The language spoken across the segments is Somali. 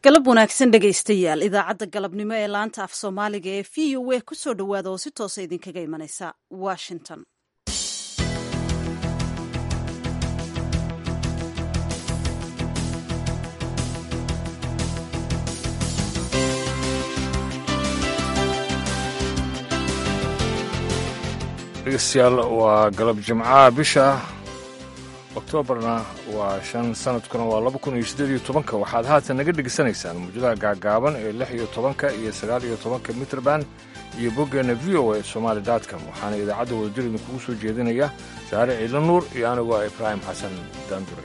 galab wanaagsan dhegaystayaal idaacadda galabnimo ee laanta af soomaaliga ee v o a kusoo dhowaada oo si toosa idinkaga imanaysa washington dhegeystayaal waa galab jimcaha bisha oktoobarna waa shan sanadkuna waa laba kun iyo siddeed iyo tobanka waxaad haatan naga dhegeysanaysaan muujadaha gaagaaban ee lix iyo tobanka iyo sagaal iyo tobanka mitrband iyo boggeenna v o a somaali dotcom waxaana idaacadda wadajir idinkugu soo jeedinaya saare ciidla nuur iyo anigoo ah ibraahim xasan daanduray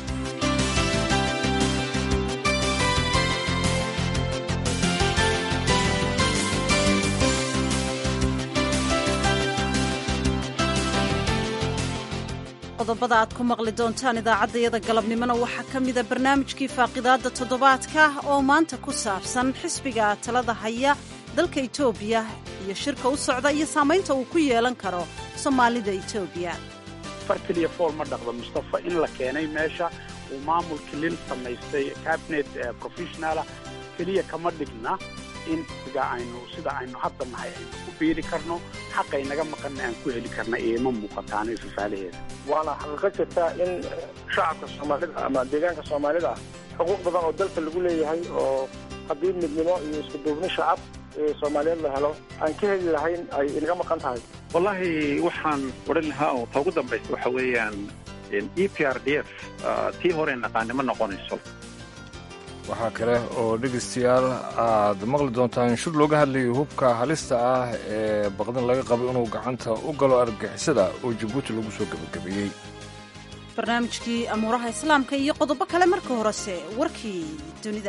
qodobada aad ku maqli doontaan idaacaddayada galabnimona waxaa ka mida barnaamijkii faaqidaadda toddobaadka oo maanta ku saabsan xisbiga talada haya dalka etoobiya iyo shirka u socda iyo saamaynta uu ku yeelan karo soomaalida etoobiya far keliya fool ma dhaqdo mustafa in la keenay meesha uu maamul kilil samaystay cabinet professionala keliya kama dhigna in aynu sida aynu hadda nahay aynu ku biiri karno xaqay naga maqanna aan ku heli karna ioma muuqataano ifafaalaheeda waana xaqiiqo jirta in shacabka soomaalida ama deegaanka soomaalida xuquuq badan oo dalka lagu leeyahay oo haddii midnimo iyo isku duubni shacab soomaaliyeed la helo aan ka heli lahayn ay inaga maqan tahay wallaahi waxaan odhan lahaa oo ta ugu dambaysa waxa weeyaan e p r d f tii hore naqaanimo noqonayso waxaa kale oo dhegaystayaal aad maqli doontaan shir looga hadlayay hubka halista ah ee baqdin laga qabo inuu gacanta u galo argagixisada oo jabuuti lagu soo gebagabeeyey barnaamijkii amuuraha islaamka iyo qodobo kale marka horese warkii dunida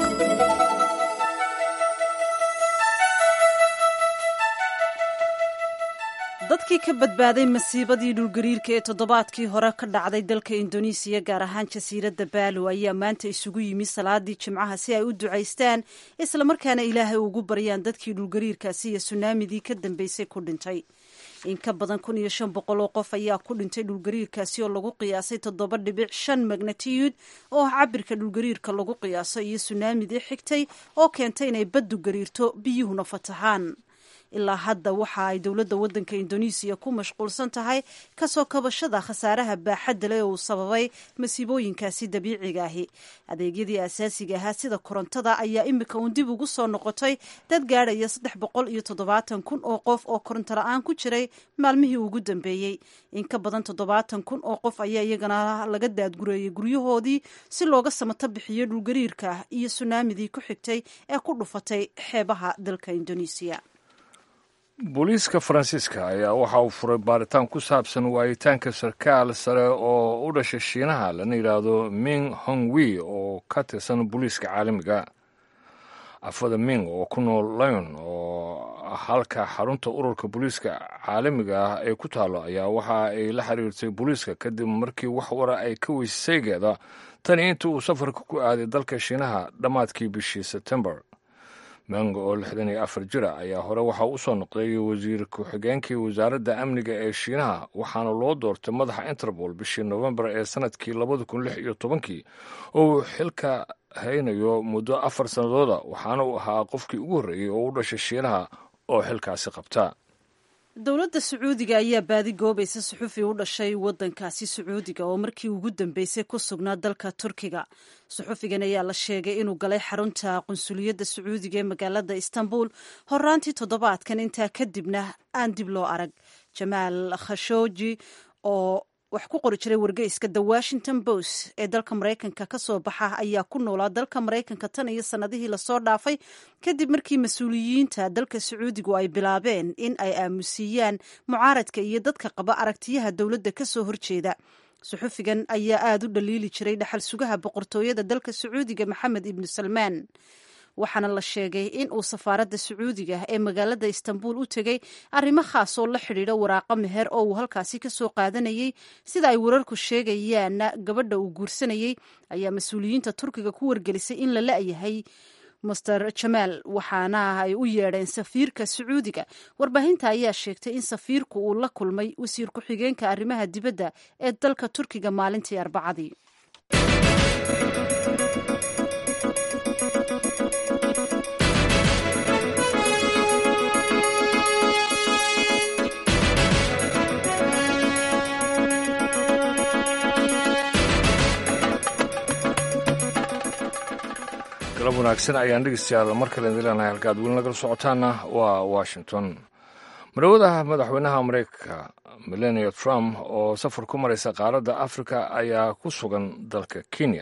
dadkii ka badbaaday masiibadii dhulgariirka ee toddobaadkii hore ka dhacday dalka indonesiya gaar ahaan jasiiradda baalo ayaa maanta isugu yimi salaadii jimcaha si ay u ducaystaan islamarkaana ilaahay ugu baryaan dadkii dhulgariirkaasi iyo sunaamidii ka dambeysay ku dhintay in ka badan kun iyo shan boqol oo qof ayaa ku dhintay dhulgariirkaasi oo lagu qiyaasay toddoba dhibic shan magnatiyuud oo ah cabirka dhulgariirka lagu qiyaaso iyo sunaamidii xigtay oo keentay inay baddu gariirto biyuhuna fatahaan ilaa hadda waxa ay dowladda waddanka indonesiya ku mashquulsan tahay kasoo kabashada khasaaraha baaxadda leh uu sababay masiibooyinkaasi dabiiciga ahi adeegyadii asaasiga ahaa sida korontada ayaa imika uun dib ugu soo noqotay dad gaadhaya saddex boqol iyo toddobaatan kun oo qof oo koronto la-aan ku jiray maalmihii ugu dambeeyey in ka badan toddobaatan kun oo qof ayaa iyagana laga daadgureeyey guryahoodii si looga samato bixiyo dhulgariirka iyo sunaamidii ku xigtay ee ku dhufatay xeebaha dalka indonesiya booliiska faransiiska ayaa waxa uu furay baaritaan ku saabsan waayitaanka sarkaal sare oo u dhashay shiinaha lana yidhaahdo ming hongwi oo ka tirsan booliiska caalamiga afada ming oo ku nool lyon oo halka xarunta ururka booliiska caalamiga ah ee ku taalo ayaa waxa ay la xiriirtay booliiska kadib markii wax wara ay ka weysaygeeda tani intii uu safarka ku aaday dalka shiinaha dhammaadkii bishii sebtembar mango oo lixdan iyo afar jira ayaa hore waxaa u soo noqday wasiir ku-xigeenkii wasaaradda amniga ee shiinaha waxaana loo doortay madaxa interpol bishii nofembar ee sanadkii labada kun lix iyo tobankii oo uu xilka haynayo muddo afar sannadooda waxaana uu ahaa qofkii ugu horreeyey oo u dhashay shiinaha oo xilkaasi qabta dowladda sacuudiga ayaa baadi goobaysa suxufi u dhashay waddankaasi sacuudiga oo markii ugu dambeysay ku sugnaa dalka turkiga suxufigan ayaa la sheegay inuu galay xarunta qunsuliyadda sacuudiga ee magaalada istanbul horaantii toddobaadkan intaa kadibna aan dib loo arag jamaal khashooji oo wax ku qori jiray wargeyska the washington post ee dalka maraykanka ka soo baxa ayaa ku noolaa dalka maraykanka tan iyo sannadihii lasoo dhaafay kadib markii mas-uuliyiinta dalka sacuudigu ay bilaabeen in ay aamusiiyaan mucaaradka iyo dadka qaba aragtiyaha dowladda ka soo horjeeda suxufigan ayaa aada u dhaliili jiray dhaxal sugaha boqortooyada dalka sacuudiga maxamed ibnu salmaan waxaana la sheegay in uu safaaradda sacuudiga ee magaalada istanbul u tegey arrimo khaas oo la xidhiidha waraaqo meher oo uu halkaasi ka soo qaadanayey sida ay wararku sheegayaanna gabadha uu guursanayey ayaa mas-uuliyiinta turkiga ku wargelisay in la la-yahay master jamaal waxaana ay u yeedheen safiirka sacuudiga warbaahinta ayaa sheegtay in safiirku uu la kulmay wasiir ku-xigeenka arrimaha dibadda ee dalka turkiga maalintii arbacadii galab wanaagsan ayaan dhegeystayaal mar kale idin leenahay halkaad weli nagala socotaana waa washington marawadaha madaxweynaha mareykanka melania trump oo safar ku maraysa qaaradda afrika ayaa ku sugan dalka kenya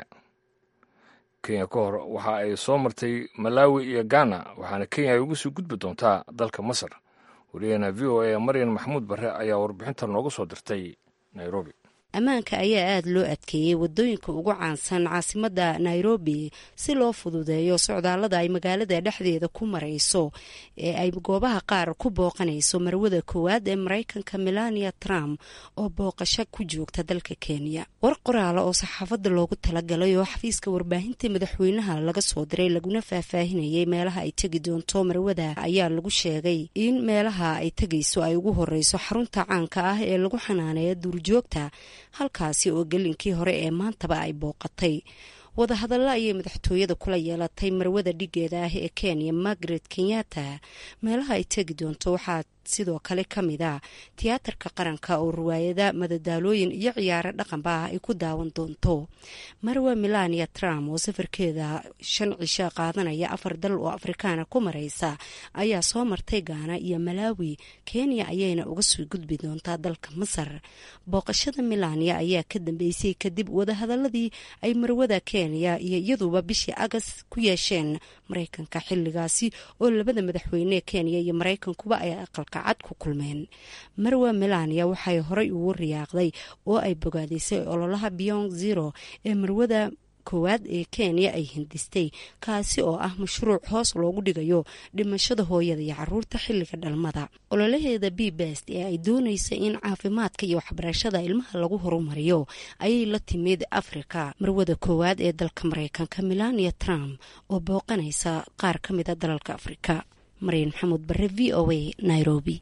kenya ka hor waxa ay soo martay malawi iyo ghana waxaana kenya ay uga sii gudbi doontaa dalka masar wariyahena v o a maryan maxamuud barre ayaa warbixinta nooga soo dirtay nairobi ammaanka ayaa aada loo adkeeyey wadooyinka ugu caansan caasimadda nairobi si loo fududeeyo socdaallada ay magaalada dhexdeeda ku marayso ee ay goobaha qaar ku booqanayso marwada koowaad ee maraykanka melania trump oo booqasho ku joogta dalka kenya war qoraala oo saxaafadda loogu talagalay oo xafiiska warbaahinta madaxweynaha laga soo diray laguna faahfaahinayay meelaha ay tegi doonto marwada ayaa lagu sheegay in meelaha ay tegayso ay ugu horeyso xarunta caanka ah ee lagu xanaaneeya duurjoogta halkaasi oo gelinkii hore ee maantaba ay booqatay wadahadalla ayay madaxtooyada kula yeelatay marwada dhigeeda ah ee kenya margaret kenyatta meelaha ay tegi doonto waxaa sidoo kale ka mid a tiyaatarka qaranka oo riwaayada madadaalooyin iyo ciyaaro dhaqanba ah ay ku daawan doonto marwa melania trump oo safarkeeda shan cisho qaadanaya afar dal oo afrikaana ku maraysa ayaa soo martay gaana iyo malawi kenya ayayna uga soo gudbi doontaa dalka masar booqashada melania ayaa ka dambeysay kadib wadahadaladii ay marwada kenya iyo iyaduba bishii agas ku yeesheen maraykanka xiligaasi oo labada madaxweyne kenya iyo maraykankuba ay aqalka cad ku kulmeen marwa melania waxay horey ugu riyaaqday oo ay bogaadisay ololaha beyond zero ee marwada koowaad ee kenya ay hindistay kaasi oo ah mashruuc hoos loogu dhigayo dhimashada hooyada iyo caruurta xilliga dhalmada ololaheeda b best ee ay doonaysa in caafimaadka iyo waxbarashada ilmaha lagu horumariyo ayay la timid afrika marwada koowaad ee dalka maraykanka melania trump oo booqanaysa qaar ka mida dalalka afrika maryan maxamuud bare v o a nairobi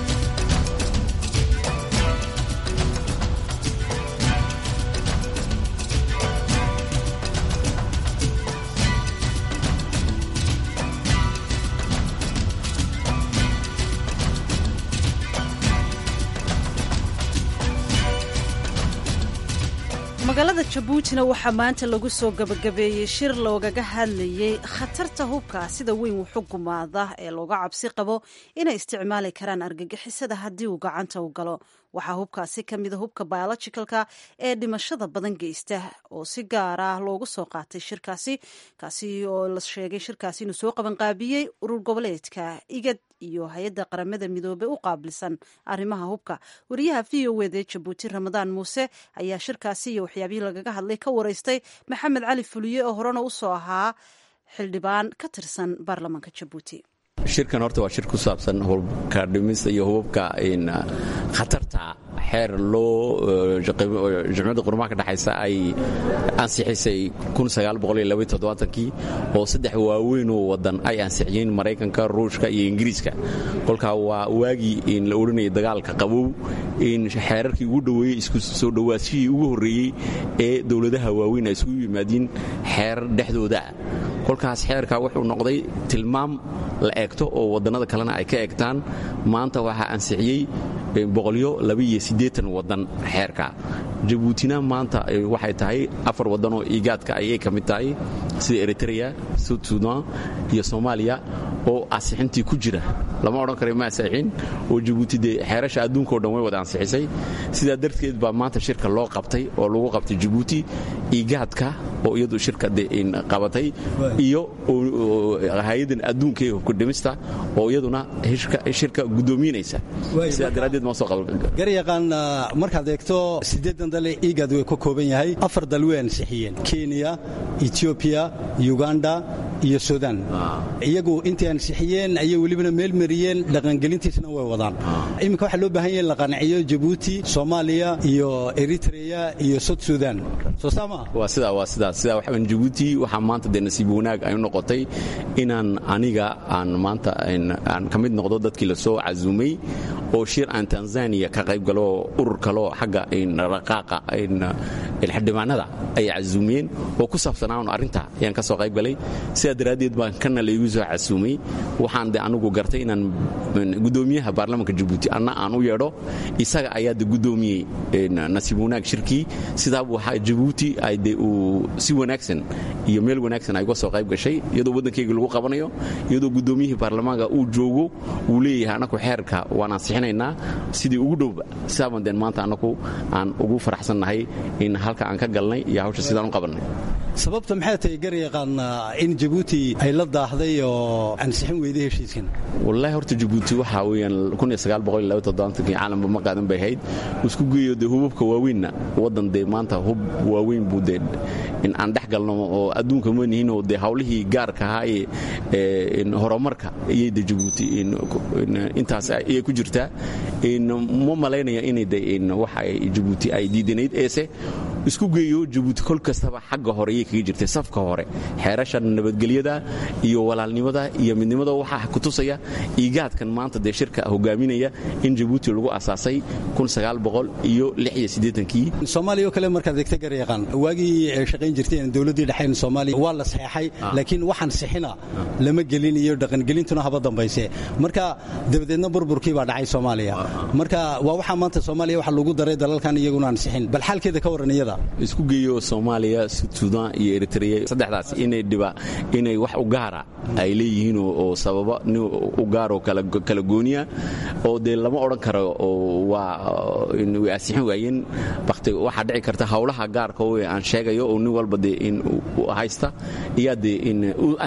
magaalada jabuutina waxaa maanta lagu soo gabagabeeyey shir loogaga hadlayey khatarta hubka sida weyn wuxu gumaada ee looga cabsi qabo inay isticmaali karaan argagixisada haddii uu gacanta u galo waxaa hubkaasi ka mida hubka biologicalka ee dhimashada badan geysta oo si gaar ah loogu soo qaatay shirkaasi kaasi oo la sheegay shirkaasi inuu soo qabanqaabiyey urur goboleedka igad iyo hay-adda qaramada midoobey u qaabilsan arrimaha hubka wariyaha v o wd jabuuti ramadaan muuse ayaa shirkaasi iyo waxyaabihii lagaga hadlay ka wareystay maxamed cali fuliye oo horena u soo ahaa xildhibaan ka tirsan baarlamaanka jabuuti shirkan horta waa shir ku saabsan hubka dhimista iyo hubabka khatarta xeer loo jimciyadda qurumaha ka dhexaysa ay ansixisay kii oo saddex waaweynoo wadan ay ansixiyeen maraykanka ruushka iyo ingiriiska kolkaa waa waagii la odhanayay dagaalka qabow xeerarkii ugu dhoweeyey isku soo dhowaashihii ugu horreeyey ee dowladaha waaweyn ay isugu yimaadiin xeerar dhexdooda kolkaas xeerka wuxuu noqday tilmaam la eegto oo wadannada kalena ay ka eegtaan maanta waxaa ansixiyey wadan xeerka jabuutina maanta waxay tahay afar wadanoo igaadka ayay ka mid tahay sida eritrea sud sudan iyo soomaaliya oo ansixintii ku jira lama odhan kara ma ansixin oo jabuuti dee xeerasha adduunkao dhan way wada ansixisay sidaa darteed baa maanta shirka loo qabtay oo lagu qabtay jabuuti igaadka oo iyadu shirka qabatay iyo hay-adan adduunka ee hubka dhimista oo iyaduna shirka guddoominaysa sidaa daraaddeed ma soo garyaqaan markaad eegto siddeedan dale igad way ka kooban yahay afar dal way ansixiyeen kenya etoobiya uganda iyo sudan iyagu intay ansixiyeen ayay welibana meel mariyeen dhaqangelintiisna way wadaan iminka waxaa loo baahan yaha in la qanciyo jabuuti soomaaliya iyo eritrea iyo sud sudan soo saama waa sidaa waa sidaa sidaa waxaan jabuuti waxaa maanta dee nasiib wanaag ay u noqotay inaan aniga aan maanta aan ka mid noqdo dadkii la soo casuumay oo shir aan tanzania ka qayb galo urur kaloo xagga raqaaqa xildhibaanada ay casuumiyeen oo ku saabsanaa un arrinta ayaan ka soo qayb galay sidaa daraaddeed baan kana laygu soo casuumay waxaan de anigu gartay inaan gudoomiyaha baarlamaanka jabuuti anna aan u yeedho isaga ayaa de gudoomiyey nasiib wanaag shirkii sidaabuu jabuuti ay de uu si wanaagsan iyo meel wanaagsan ay uga soo qayb gashay iyadoo waddankayga lagu qabanayo iyadoo gudoomiyihii baarlamaanka uu joogo uu leeyahay anaku xeerka waan ansixinaynaa sidii ugu dhowba sidaaban deen maanta anaku aan ugu faraxsannahay in halka aan ka galnay iyo hawsha sidaan u qabannay sababta maxay tahay garyaqaan in jabuuti ay la daahday oo ansixin weyday heshiiskan wallaahi horta jabuuti waxaa weeyaan kii caalamka ma qaadan bay ahayd isku geeyo dee hubabka waaweynna waddan dee maanta hub waaweyn buu dee in aan dhex galno oo adduunka ma nihinoo dee hawlihii gaarka ahaa ee horumarka iyay de jabuuti intaas ayay ku jirtaa ma malaynaya inay de waxa jabuuti ay diidanayd eese isku geeyo jabuuti kol kastaba xagga hore ayay kaga jirtay safka hore xeerasha nabadgelyada iyo walaalnimada iyo midnimada waxaa kutusaya iigaadkan maanta dee shirka hogaaminaya in jabuuti lagu asaasay iyo kii soomaaliya oo kale markaad egta garyaqaan waagii shaqayn jirteen dowladdii dhexayn soomaaliya waa la saxeexay laakiin waxaan sixina lama gelin iyo dhaqangelintuna haba dambayse marka dabadeedna burburkii baa dhacay soomaaliya marka waa waxaa maanta soomaaliya waxa lagu daray dalalkan iyaguna aan sixin bal xaalkeeda ka warran iyada isku geeyo soomaaliya sudan iyo eritrea saddexdaas inay dhiba inay wax u gaara ay leeyihiin oo sababa nin u gaaroo kala gooniya oo dee lama odhan karo waa way asixin waayeen bakti waxaa dhici karta hawlaha gaarka oo aan sheegayo oo nin walba dee in haysta iyaa dee in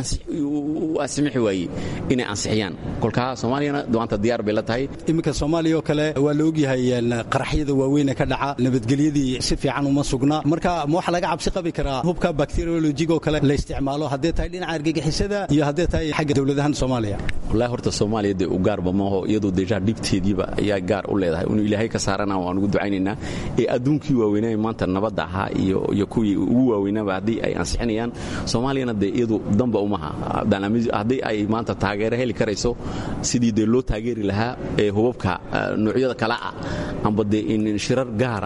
u asimixi waayey inay ansixiyaan kolkaa soomaaliyana maanta diyaar bay la tahay iminka soomaaliya oo kale waa la ogyahay qaraxyada waaweyne ka dhaca nabadgelyadii si fiican uma sugna marka ma waxa laga cabsi qabi karaa hubka bakteriolojiga oo kale la isticmaalo haddee tahay dhinaca argagixisada iyo haddee tahay xagga dowladahan soomaaliya wallahi horta soomaaliya dee u gaarba maaho iyadoo deja dhibteediiba ayaa gaar u leedahay inuu ilaahay ka saarana waan ugu ducaynaynaa ee adduunkii waaweynaa maanta nabadda ahaa iyo kuwii ugu waaweynaaba haddii ay ansixinayaan soomaaliyana dee iyadu damba umaha haddii ay maanta taageero heli karayso sidii dee loo taageeri lahaa ee hubabka noocyada kale ah amba dee in shirar gaara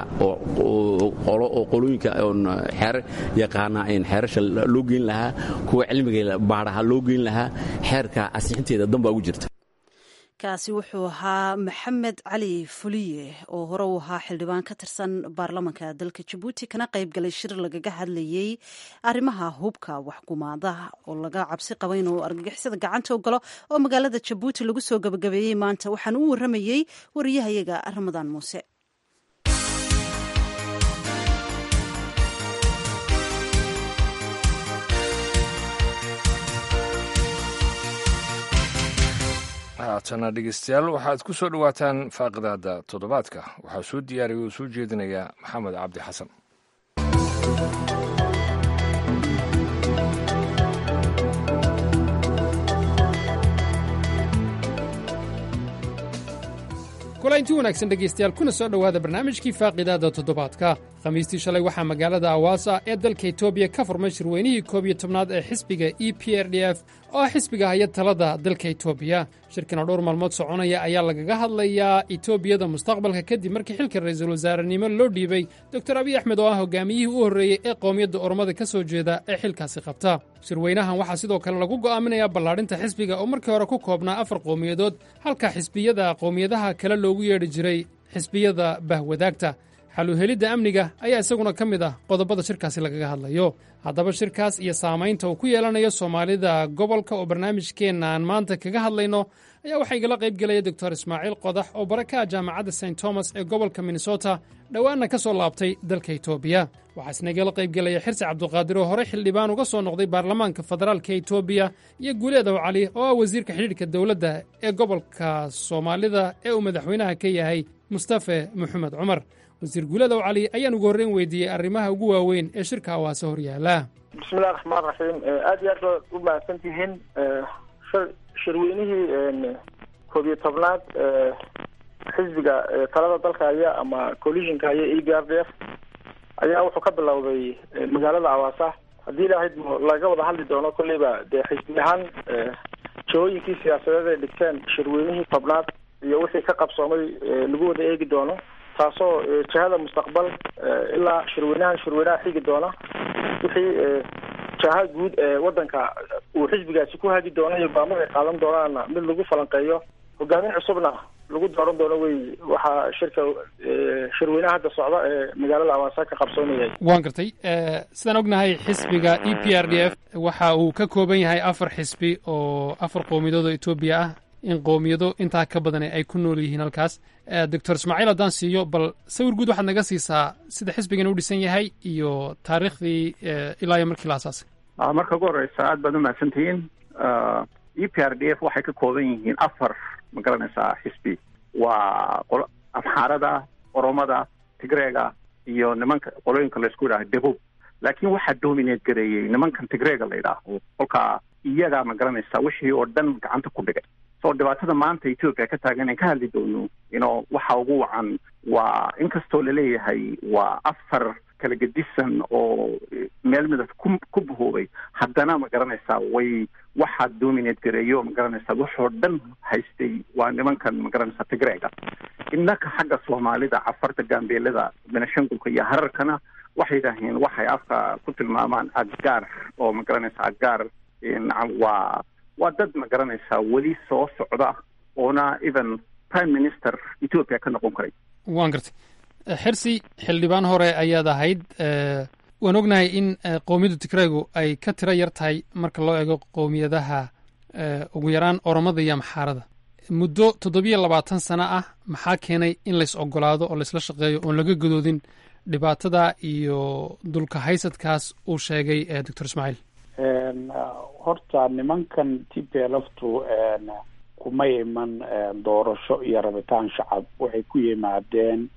oo qolooyinka xeer yaqaana xeerasha loo geyn lahaa kuwa cilmiga baadhaha loo geyn lahaa xeerka ansixinteeda dambaa ugu jirta kaasi wuxuu ahaa maxamed cali fuliye oo hore u ahaa xildhibaan ka tirsan baarlamanka dalka jabuuti kana qayb galay shir lagaga hadlayey arrimaha hubka waxgumaadaha oo laga cabsi qaba inuu argagixisada gacanta u galo oo magaalada jabuuti lagu soo gabagabeeyey maanta waxaan u waramayey wariyahayaga ramadaan muuse haatana dhegeystayaal waxaad ku soo dhowaataan faaqidaada toddobaadka waxaa soo diyaariyay oo soo jeedinaya maxamed cabdi xasan kulaynti wanaagsan dhegaystayaal kuna soo dhowaada barnaamijkii faaqidaada toddobaadka khamiistii shalay waxaa magaalada awaasa ee dalka etoobiya ka furmay shirweynihii koob iyo tobnaad ee xisbiga e p r d f oo ah xisbiga haya talada dalka etoobiya shirkan oo dhowr maalmood soconaya ayaa lagaga hadlayaa etoobiyada mustaqbalka kadib markii xilka ra'iisul wasaarenimo loo dhiibay doktor abiy axmed oo ah hogaamiyihii u horreeyey ee qowmiyadda ormada ka soo jeeda ee xilkaasi qabta shirweynahan waxaa sidoo kale lagu go'aaminayaa ballaadhinta xisbiga oo markii hore ku koobnaa afar qowmiyadood halka xisbiyada qowmiyadaha kale loogu yeedhi jiray xisbiyada bahwadaagta xaluhelidda amniga ayaa isaguna ka mid ah qodobada shirkaasi lagaga hadlayo haddaba shirkaas iyo saamaynta uu ku yeelanayo soomaalida gobolka oo barnaamijkeenna aan maanta kaga hadlayno ayaa waxaa igala qayb gelaya doctor ismaaciil qodax oo bara ka ah jaamacadda st thomas ee gobolka minnesota dhowaanna ka soo laabtay dalka etoobiya waxaa isna igala qayb gelaya xirsi cabduqaadir oo horey xildhibaan uga soo noqday baarlamaanka federaalka etoobiya iyo guuleedow cali oo ah wasiirka xidhiidhka dowladda ee gobolka soomaalida ee uu madaxweynaha ka yahay mustafe maxamed cumar wasiir guuladow cali ayaan ugu horreyn weydiiyey arrimaha ugu waaweyn ee shirka awaase hor yaala bismillahi raxmaan raxiim aada iyo aad baad u mahadsan tihiin shirweynihii koob iyo tobnaad xisbiga talada dalka haya ama coalitionka haya e b r d f ayaa wuxuu ka bilowday magaalada awaasa haddii ilaahayd laga wada hadli doono kolleyba dee xisbi ahaan jahooyinkii siyaasadeed ay dhigteen shirweynihii tobnaad iyo wixii ka qabsoomay lagu wada eegi doono taasoo jihada mustaqbal ilaa shirweynahan shirweynaha xigi doona wixii jaha guud ee wadanka uu xisbigaasi ku hagi doono iyo go'aamada ay qaadan doonaana mid lagu falanqeeyo hogaamin cusubna lagu dooran doono wey waxaa shirka shirweynaha hadda socda ee magaalada awaasa ka qabsoonayay waan gartay sidaan ognahay xisbiga e p r d f waxa uu ka kooban yahay afar xisbi oo afar qowmiyadood oo etoobiya ah in qowmiyado intaa ka badan ay ku nool yihiin halkaas doctor ismaaciil haddaan siiyo bal sawir guud waxaad naga siisaa sida xisbigan u dhisan yahay iyo taariikhdii ilaa iyo markii la asaasay marka ugu horeysa aad baad umahadsantihiin e p r d f waxay ka kooban yihiin afar ma garanaysaa xisbi waa amxaarada oromada tigreega iyo nimanka qolooyinka laysku yidhaha debub laakiin waxaa dominate gareeyey nimankan tigreega la yidhaaho kolkaa iyagaa ma garanaysaa wixii oo dhan gacanta ku dhigay so dhibaatada maanta ethoopia ka taagan aan ka hadli doono ino waxa ugu wacan waa inkastoo laleeyahay waa afar kala gedisan oo meel midab ku ku bahoobay haddana ma garanaysaa way waxaa dominate gareeyo ma garanaysaa waxoo dhan haystay waa nimankan ma garanaysaa tigreega innaka xagga soomaalida cafarta gaambeelada benashangulka iyo hararkana waxay yidhaaheen waxay afka ku tilmaamaan aggaar oo ma garanaysaa aggaar waa waa dad ma garanaysaa weli soo socda oona even prime minister ethoopia ka noqon karay waan gartay xirsi xildhibaan hore ayaad ahayd waan ognahay in qowmiyadda tigreegu ay ka tiro yar tahay marka loo eego qowmiyadaha ugu yaraan oromada iyo amxaarada muddo toddobiyo labaatan sano ah maxaa keenay in lays ogolaado oo laysla shaqeeyo oon laga gadoodin dhibaatada iyo dulka haysadkaas uu sheegay doctor ismaaciil horta nimankan t p lftu kuma iman doorasho iyo rabitaan shacab waxay ku yimaadeen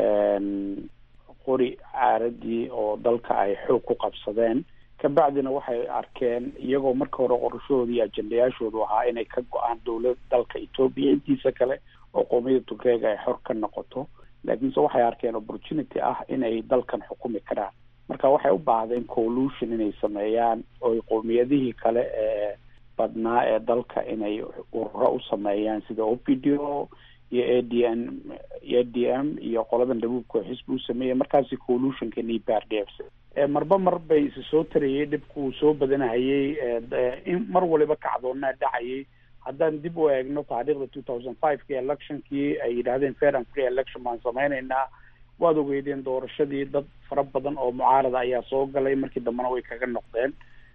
qori caaradii oo dalka ay xoog ku qabsadeen kabacdina waxay arkeen iyagoo marka hore qorashahooda iyo ajendayaashoodu ahaa inay ka go-aan dowlad dalka etoobiya intiisa kale oo qoomiyada tugreega ay xor ka noqoto laakiinse waxay arkeen opportunity ah inay dalkan xukumi karaan marka waxay u baahdeen collution inay sameeyaan oy qowmiyadihii kale ee badnaa ee dalka inay ururo u sameeyaan sida o p d o iyo a d n a d m iyo qoladan dhabuubka xisbi u sameeyay markaasi collutionkan e p r d f marba mar bay isi soo tarayay dhibku uu soo badanahayay in mar waliba kacdoonaa dhacayay haddaan dib u eegno taariikhda two thousand five ki electionkii ay yidhahdeen fair and free election baan sameyneynaa waad ogeydeen doorashadii dad fara badan oo mucaarada ayaa soo galay markii dambena way kaga noqdeen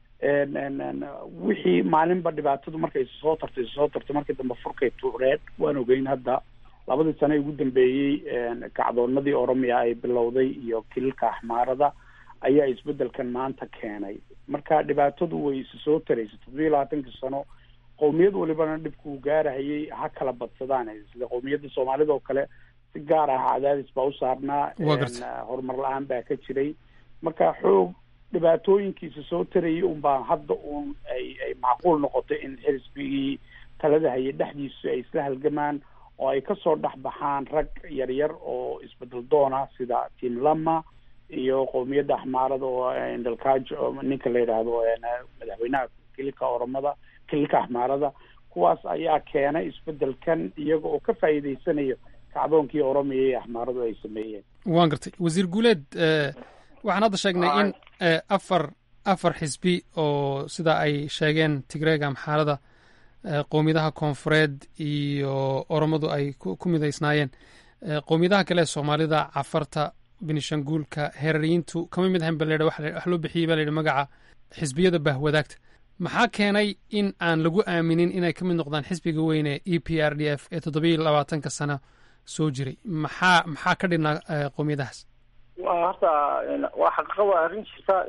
wixii maalinba dhibaatadu markay soo tartay soo tartay markii dambe furkay tuureed waan ogeyn hadda labadii sane ugu dambeeyey kacdoonadii oromiya ay bilowday iyo kililka axmaarada ayaa isbedelkan maanta keenay marka dhibaatadu way isi soo taraysay toddobiyo labaatankii sano qowmiyad walibana dhibkuu gaarahayay ha kala badsadaan sida qowmiyadda soomaalida oo kale si gaar ah cadaadis baa u saarnaa horumar la-aan baa ka jiray marka xoog dhibaatooyinkiisa soo tarayay unbaa hadda uun ay ay macquul noqotay in xisbigii talada hayay dhexdiisu ay isla halgamaan oo ay kasoo dhex baxaan rag yaryar oo isbedel doona sida tim lama iyo qowmiyadda axmaarada oo indalkaajo ninka la yidhaahdo madaxweynaha kililka oromada kililka axmaarada kuwaas ayaa keenay isbedelkan iyaga oo ka faa'iideysanayo kacdoonkii oromiya iyo axmaaradu ay sameeyeen waan gartay wasiir guuleed waxaan hadda sheegnay in afar afar xisbi oo sida ay sheegeen tigreega amxaarada qowmiyadaha koonfureed iyo oromadu ay ku midaysnaayeen qowmiyadaha kale ee soomaalida cafarta benishanguulka heerariyiintu kama mid ahayn ba la wax loo bixiyey ba la yidhi magaca xisbiyada bahwadaagta maxaa keenay in aan lagu aaminin inay ka mid noqdaan xisbiga weyne e p r d f ee toddobiyo labaatanka sano soo jiray maxaa maxaa ka dhinaa qowmiyadahaas wa horta waa xaqiiqa waa arrin jirta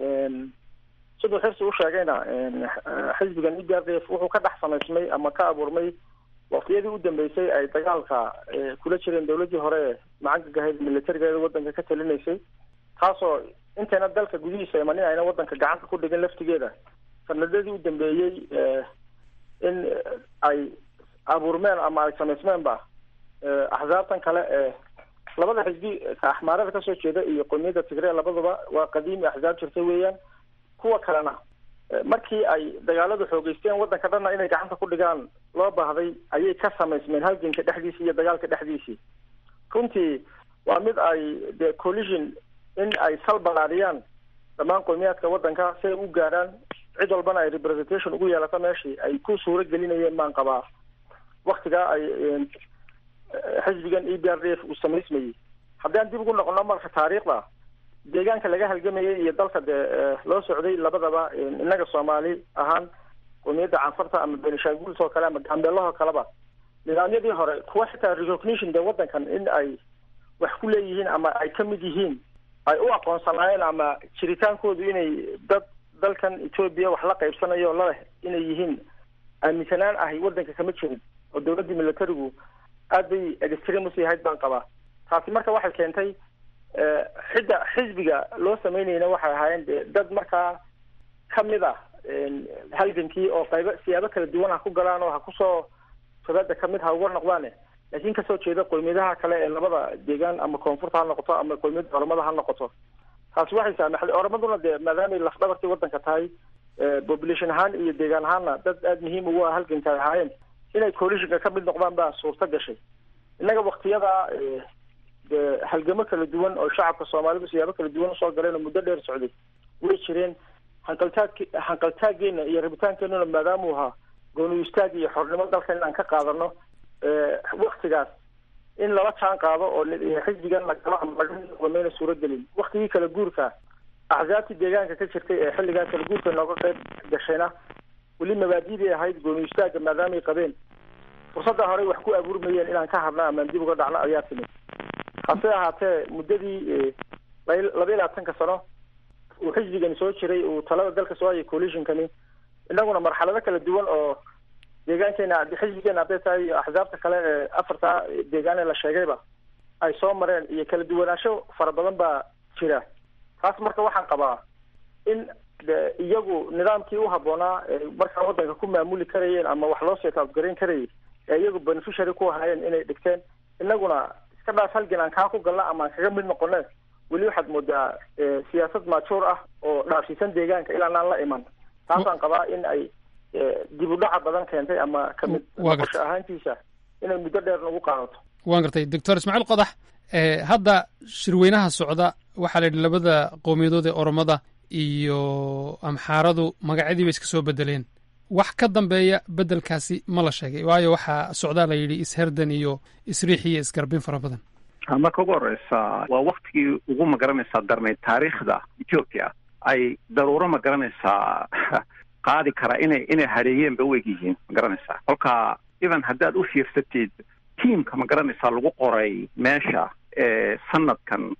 siduu xirsi u sheegayna xisbigan e p r d f wuxuu ka dhex samaysmay ama ka abuurmay waqtiyadii u dambeysay ay dagaalka kula jireen dawladdii hore ee macangaga militarigeeda waddanka ka talinaysay taasoo intayna dalka gudihiisa imanin ayna waddanka gacanta ku dhigin laftigeeda sanadadii u dambeeyey in ay abuurmeen ama ay samaysmeenba axsaabtan kale ee labada xisbi axmaarada kasoo jeeda iyo qowmiyadda tigre labaduba waa qadiimi axsaab jirta weeyaan kuwa kalena markii ay dagaaladu xoogeysteen waddanka dhanna inay gacanta ku dhigaan loo baahday ayay ka samaysmeen halganka dhexdiisii iyo dagaalka dhexdiisii runtii waa mid ay de collision in ay sal balaadhiyaan dhammaan qowmiyaadka waddanka si ay u gaadhaan cid walbana ay representation ugu yeelato meeshii ay ku suuro gelinayeen baan qabaa waktigaa ay xisbigan e b r d f uu samaysmayey haddaan dib ugu noqono marka taariikhda deegaanka laga halgamayay iyo dalka dee loo socday labadaba innaga soomaali ahaan qowmiyadda canfarta ama benishanguls oo kale ama gambeelahoo kaleba nidaamyadii hore kuwa xitaa recognition dee waddankan in ay wax ku leeyihiin ama ay ka mid yihiin ay u aqoonsanaayeen ama jiritaankoodu inay dad dalkan etoobiya wax la qaybsanayo o laleh inay yihiin aaminsanaan ahi waddanka kama jirin oo dawladdii militarigu aad bay extremus yahayd baan qabaa taasi marka waxay keentay xidda xisbiga loo samaynayna waxay ahaayeen de dad markaa kamid ah halgankii oo qaybo siyaabo kala duwan ha ku galaan oo ha kusoo shabeeda kamid ha uga noqdaane laakiin kasoo jeeda qowmiyadaha kale ee labada deegaan ama koonfurta ha noqoto ama qowmiyadda oromada ha noqoto taasi waxay saamaxday oromaduna dee maadaamay lafdhabartii waddanka tahay population ahaan iyo deegaan ahaanna dad aada muhiim ugu ah halganka ay ahaayeen inay coalitionka ka mid noqdaan baa suurta gashay innaga waktiyada dee halgamo kala duwan oo shacabka soomaalidu siyaabo kala duwan usoo galeen oo muddo dheer socday way jireen hanqaltaag hanqaltaageena iyo rabitaankeenuna maadaamuu ahaa gooni istaag iyo xornimo dalkan inaan ka qaadano waktigaas in lala jaan qaado oo xisbigan lagalo ama laga noqdo mayna suuragelin waktigii kala guurka axsaabtii deegaanka ka jirtay ee xilligaa kala guurka nooga qayb gashayna weli mabaadidii ahayd gooni istaaga maadaamay qabeen fursadda horey wax ku abuurmayeen inaan ka hadna amaan dib uga dhacno ayaa timid hase ahaatee muddadii laba iyo labaatanka sano uu xisbigani soo jiray uu talada dalka soo hayay coalitionkani innaguna marxalado kala duwan oo deegaankeena xisbigeena hadday tahay iyo axsaabta kale ee afarta deegaane la sheegayba ay soo mareen iyo kala duwanaansho fara badan baa jira taas marka waxaan qabaa in de iyagu nidaamkii u habboonaa markaa waddanka ku maamuli karayeen ama wax loo seetaabgarayn karayay ee iyagu beneficiary ku ahaayeen inay dhigteen innaguna iska dhaaf halgan aan kaa ku galna ama aan kaga mid noqone weli waxaad moodaa siyaasad maajuur ah oo dhaafsiisan deegaanka ilaa aan la iman taasaan qabaa in ay dib u dhaca badan keentay ama kamid noqosho ahaantiisa inay muddo dheer nagu qaadato waan gartay doctor ismaaciil qodax hadda shirweynaha socda waxaa la yidhi labada qowmiyadood ee oromada iyo amxaaradu magacyadii bay iska soo bedeleen wax ka dambeeya bedelkaasi ma la sheegay waayo waxaa socdaa la yidhi isherdan iyo isriix iyo isgarbin fara badan marka ugu horeysa waa waktigii ugu magaranaysaa darnayd taariikhda ethiopia ay daruuro magaranaysaa qaadi kara inay inay hareeyeen ba u eg yihiin magaranaysaa kolka even haddaad u fiirsatid tiamka magaranaysaa lagu qoray meesha ee sanadkan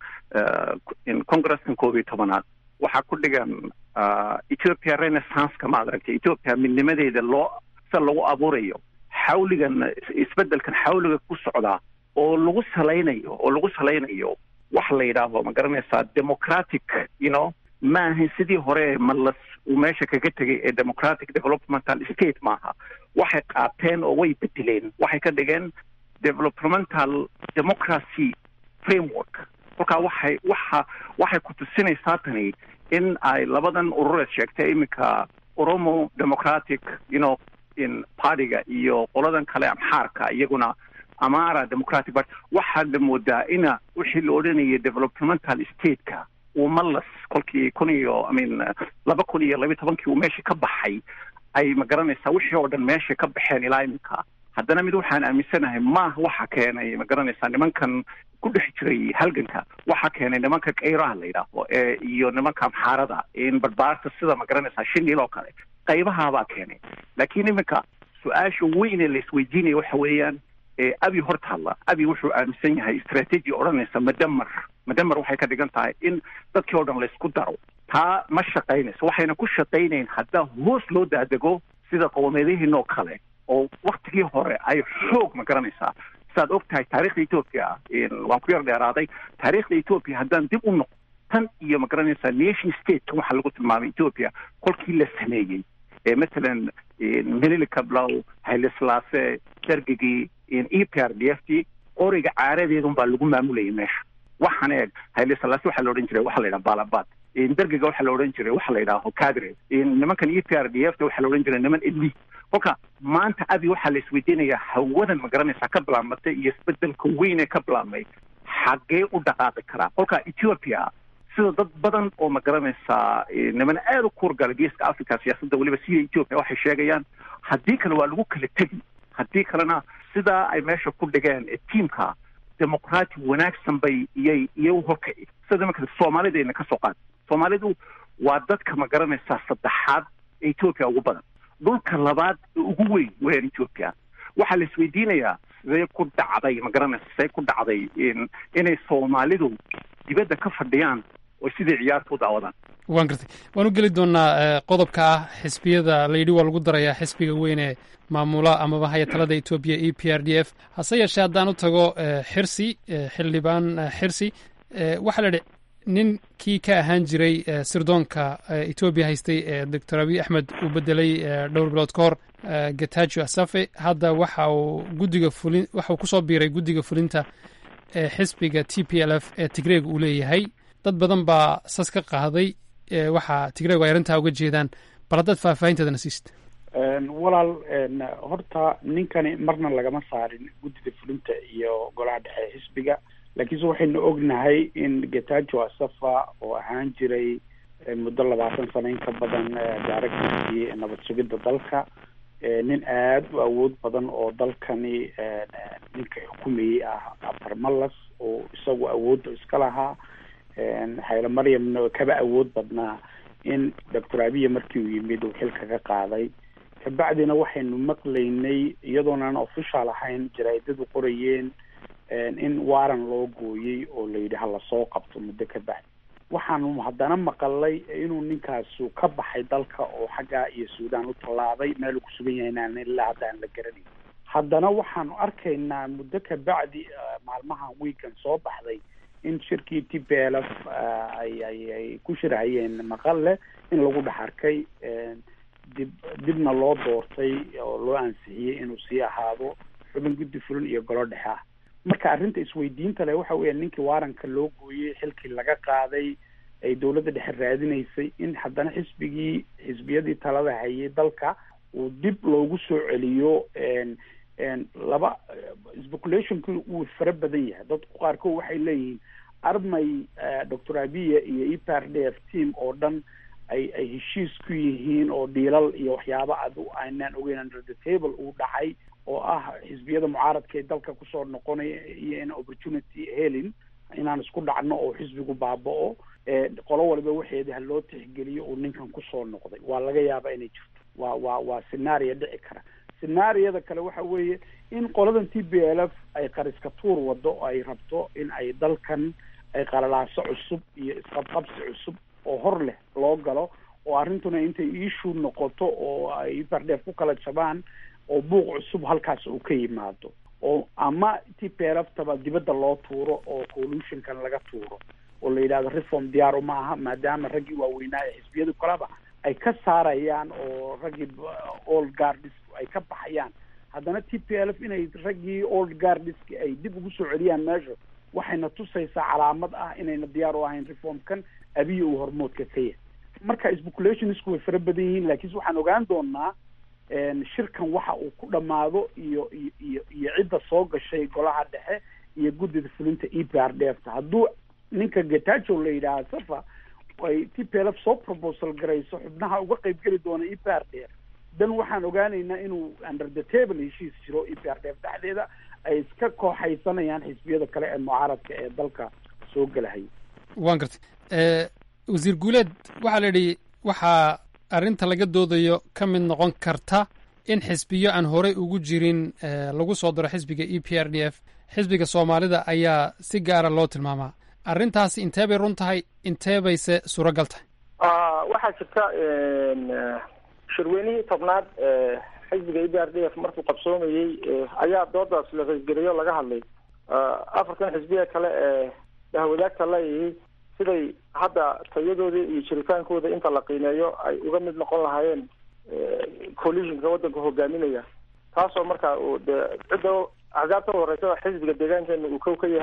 congreskan koob iyo tobanaad waxaa ku dhigan ethiopia renaissanceka ma adaragtay ethiopia midnimadeeda loo sida lagu abuurayo xawligan isbedelkan xawliga ku socdaa oo lagu salaynayo oo lagu salaynayo wax la yidhaaho ma garanaysaa democratic you know ma ahayn sidii hore malas uu meesha kaga tegay ee democratic developmental state maaha waxay qaateen oo way bedeleen waxay ka dhigeen developmental democracy framework kolkaa waxay waxa waxay ku tusinaysaa tani in ay labadan urureed sheegtay iminka oromo democratic you know in partyga iyo qoladan kale amxaarka iyaguna amara democratic party waxaad moodaa ina wixii la odhanayay developmental stateka uu malas kolkii kun iyo i mean laba kun iyo labiyi tobankii uu meesha ka baxay ay ma garanaysaa wixii oo dhan meesha ka baxeen ilaa iminka haddana mid waxaan aaminsanahay maaha waxa keenay ma garanaysaa nimankan ku dhex jiray halganka waxa keenay nimanka kayraha la yidhaaho ee iyo nimanka amxaarada in barbaarta sida ma garanaysaa shinil oo kale qaybahaabaa keenay laakiin iminka su-aasha weyn ee la isweydiinaya waxa weeyaan abi hortaalla abi wuxuu aaminsan yahay strategy odhanaysa madamar madamar waxay ka dhigan tahay in dadkii oo dhan laysku daro taa ma shaqaynayso waxayna ku shaqaynayn haddaa hoos loo daadego sida qowmiyadihiin oo kale oo waktigii hore ay xoog ma garanaysaa sidaad og tahay taarikhda ethoopia waan ku yar dheeraaday taarikhda ethoopia haddaan dib u noqo tan iyo ma garanaysaa nation state waxaa lagu tilmaamay ethoopia kolkii la sameeyey ee matalan melilika blow hayleslaase dargigii e p r d f t qoriga caaradeedun baa lagu maamulayay meesha waxaan eeg hayleslaase waxaa la odhan jiray waxaa la yidhaha balabad dergiga waxaa la odhan jiray waxa la yidhaaho cadre nimankan e p r d f ta waxaa la odhan jiray niman eli kolka maanta abi waxaa la isweydiinayaa hawadan ma garanaysaa ka bilaabmatay iyo isbedelka weyn ee ka bilaabmay xaggee u dhaqaaqi karaa kolka ethiopia sida dad badan oo ma garanaysaa niman aada u kuurgala geeska africa siyaasadda weliba siya ethiopia waxay sheegayaan haddii kale waa lagu kala tegi haddii kalena sidaa ay meesha ku dhigeen tiamka demoqraati wanaagsan bay iyay iyo horkaci sida imanka soomaalidayna ka soo qaad soomaalidu waa dadka ma garanaysaa saddexaad ee ethiopia ugu badan dhulka labaad ee ugu weyn weeyaan ethiopia waxaa la isweydiinayaa sidee ku dhacday ma garanaysa sidee ku dhacday inay soomaalidu dibadda ka fadhiyaan oo sidai ciyaarta u daawadaan waan gartay waan u geli doonaa qodobka ah xisbiyada layidhi waa lagu darayaa xisbiga weyn ee maamula amaba haya talada etoobiya e p r d f hase yeeshee haddaan u tago xirsi xildhibaan xirsi waxaa la idhi ninkii ka ahaan jiray sirdoonka etoobiya haystay ee doctor abiy axmed uu bedelay dhowr bilood ka hor getajo asafe hadda waxa uu guddiga fulin waxa uu kusoo biiray guddiga fulinta ee xisbiga t p l f ee tigreeg uu leeyahay dad badan baa sas ka qaaday waxaa tigreegu ay arrintaa uga jeedaan bal haddaad faahfaahinteedana siista walaal horta ninkani marna lagama saarin guddida fulinta iyo golaha dhexe xisbiga laakiinse waxaynu ognahay in getajo asafa oo ahaan jiray muddo labaatan sano in ka badan directorkii nabad sugidda dalka nin aada u awood badan oo dalkani ninka xukumayey ah abarmalas oo isagu awoodda iska lahaa xayla maryamna kaba awood badnaa in doctor abiya markii uu yimid uu xilka ka qaaday kabacdina waxaynu maqlaynay iyadoonaan official ahayn jaraa'idadu qorayeen in waaran loo gooyey oo la yidhi hala soo qabto muddo ka bacdi waxaanu haddana maqalay inuu ninkaasu ka baxay dalka oo xaggaa iyo suudaan u tallaabay meel uu ku sugan yahay inaan ilaa hadda aan la garanayn haddana waxaanu arkaynaa muddo ka bacdi maalmahan weekan soo baxday in shirkii t p l f ay ay ay ku shirhayeen maqalle in lagu dhex arkay dib dibna loo doortay oo loo ansixiyey inuu sii ahaado xubin guddi fulin iyo golo dhexe ah marka arrinta isweydiinta leh waxa weeya ninkii waaranka loo gooyey xilkii laga qaaday ay dowladda dhexe raadinaysay in haddana xisbigii xisbiyadii talada hayay dalka uu dib loogu soo celiyo laba speculationki wuu fara badan yahay dadku qaarkood waxay leeyihiin armay doctor abiya iyo e p r d f team oo dhan ay ay heshiis ku yihiin oo dhiilal iyo waxyaaba adu aynaan ogeyn under the table uu dhacay oo ah xisbiyada mucaaradka ee dalka kusoo noqonaya iyo in opportunity helin inaan isku dhacno oo xisbigu baaba-o qolo waliba waxeeda ha loo tixgeliyo uu ninkan kusoo noqday waa laga yaaba inay jirto waa waa waa scenario dhici kara scenaariyada kale waxa weeye in qoladan t b l f ay qariska tuur wado oo ay rabto in ay dalkan ay qalalaaso cusub iyo isqabqabsi cusub oo hor leh loo galo oo arrintuna intay issue noqoto oo ay bardheef ku kala jabaan oo buuq cusub halkaas uu ka yimaado oo ama t p l f taba dibadda loo tuuro oo collutionkan laga tuuro oo la yidhahdo reform diyaar uma aha maadaama raggii waaweynaa ee xisbiyadu kaleba ay ka saarayaan oo raggii old guardis ay ka baxayaan haddana t p l f inay raggii old guardiski ay dib ugu soo celiyaan meesha waxayna tusaysaa calaamad ah inayna diyaar u ahayn reformkan abiya uu hormoodka ka yahay marka speculationisku way fara badan yihiin laakiinse waxaan ogaan doonaa shirkan waxa uu ku dhamaado iyo iyo iyo iyo cidda soo gashay golaha dhexe iyo guddida fulinta e p r d f ta hadduu ninka getajo la yidhaaha safa ay t p l f soo proposal garayso xubnaha uga qayb geli doona e p r d f dan waxaan ogaanaynaa inuu under the table heshiis jiro e p r d f dhexdeeda ay iska kooxaysanayaan xisbiyada kale ee mucaaradka ee dalka soo gelahaya waan gartay wasiir guuleed waxaa la yidhi waxaa arrinta laga doodayo ka mid noqon karta in xisbiyo aan horey ugu jirin lagu soo daro xisbiga e p r d f xisbiga soomaalida ayaa si gaara loo tilmaamaa arrintaasi intee bay run tahay intee bayse suuragal tahay waxaa jirta shirweynihii tobnaad xisbiga e b r d f markuu qabsoomayey ayaa doodaas la raysgeliyo laga hadlay afartan xisbiya kale ee dahwadaagta leeyihi siday hadda tayadoodii iyo jiritaankooda inta la qiimeeyo ay uga mid noqon lahaayeen coalitionka waddanka hogaaminaya taasoo marka uu de cidda axsaabta u horeysa xisbiga deegaankeena uu kow ka yahay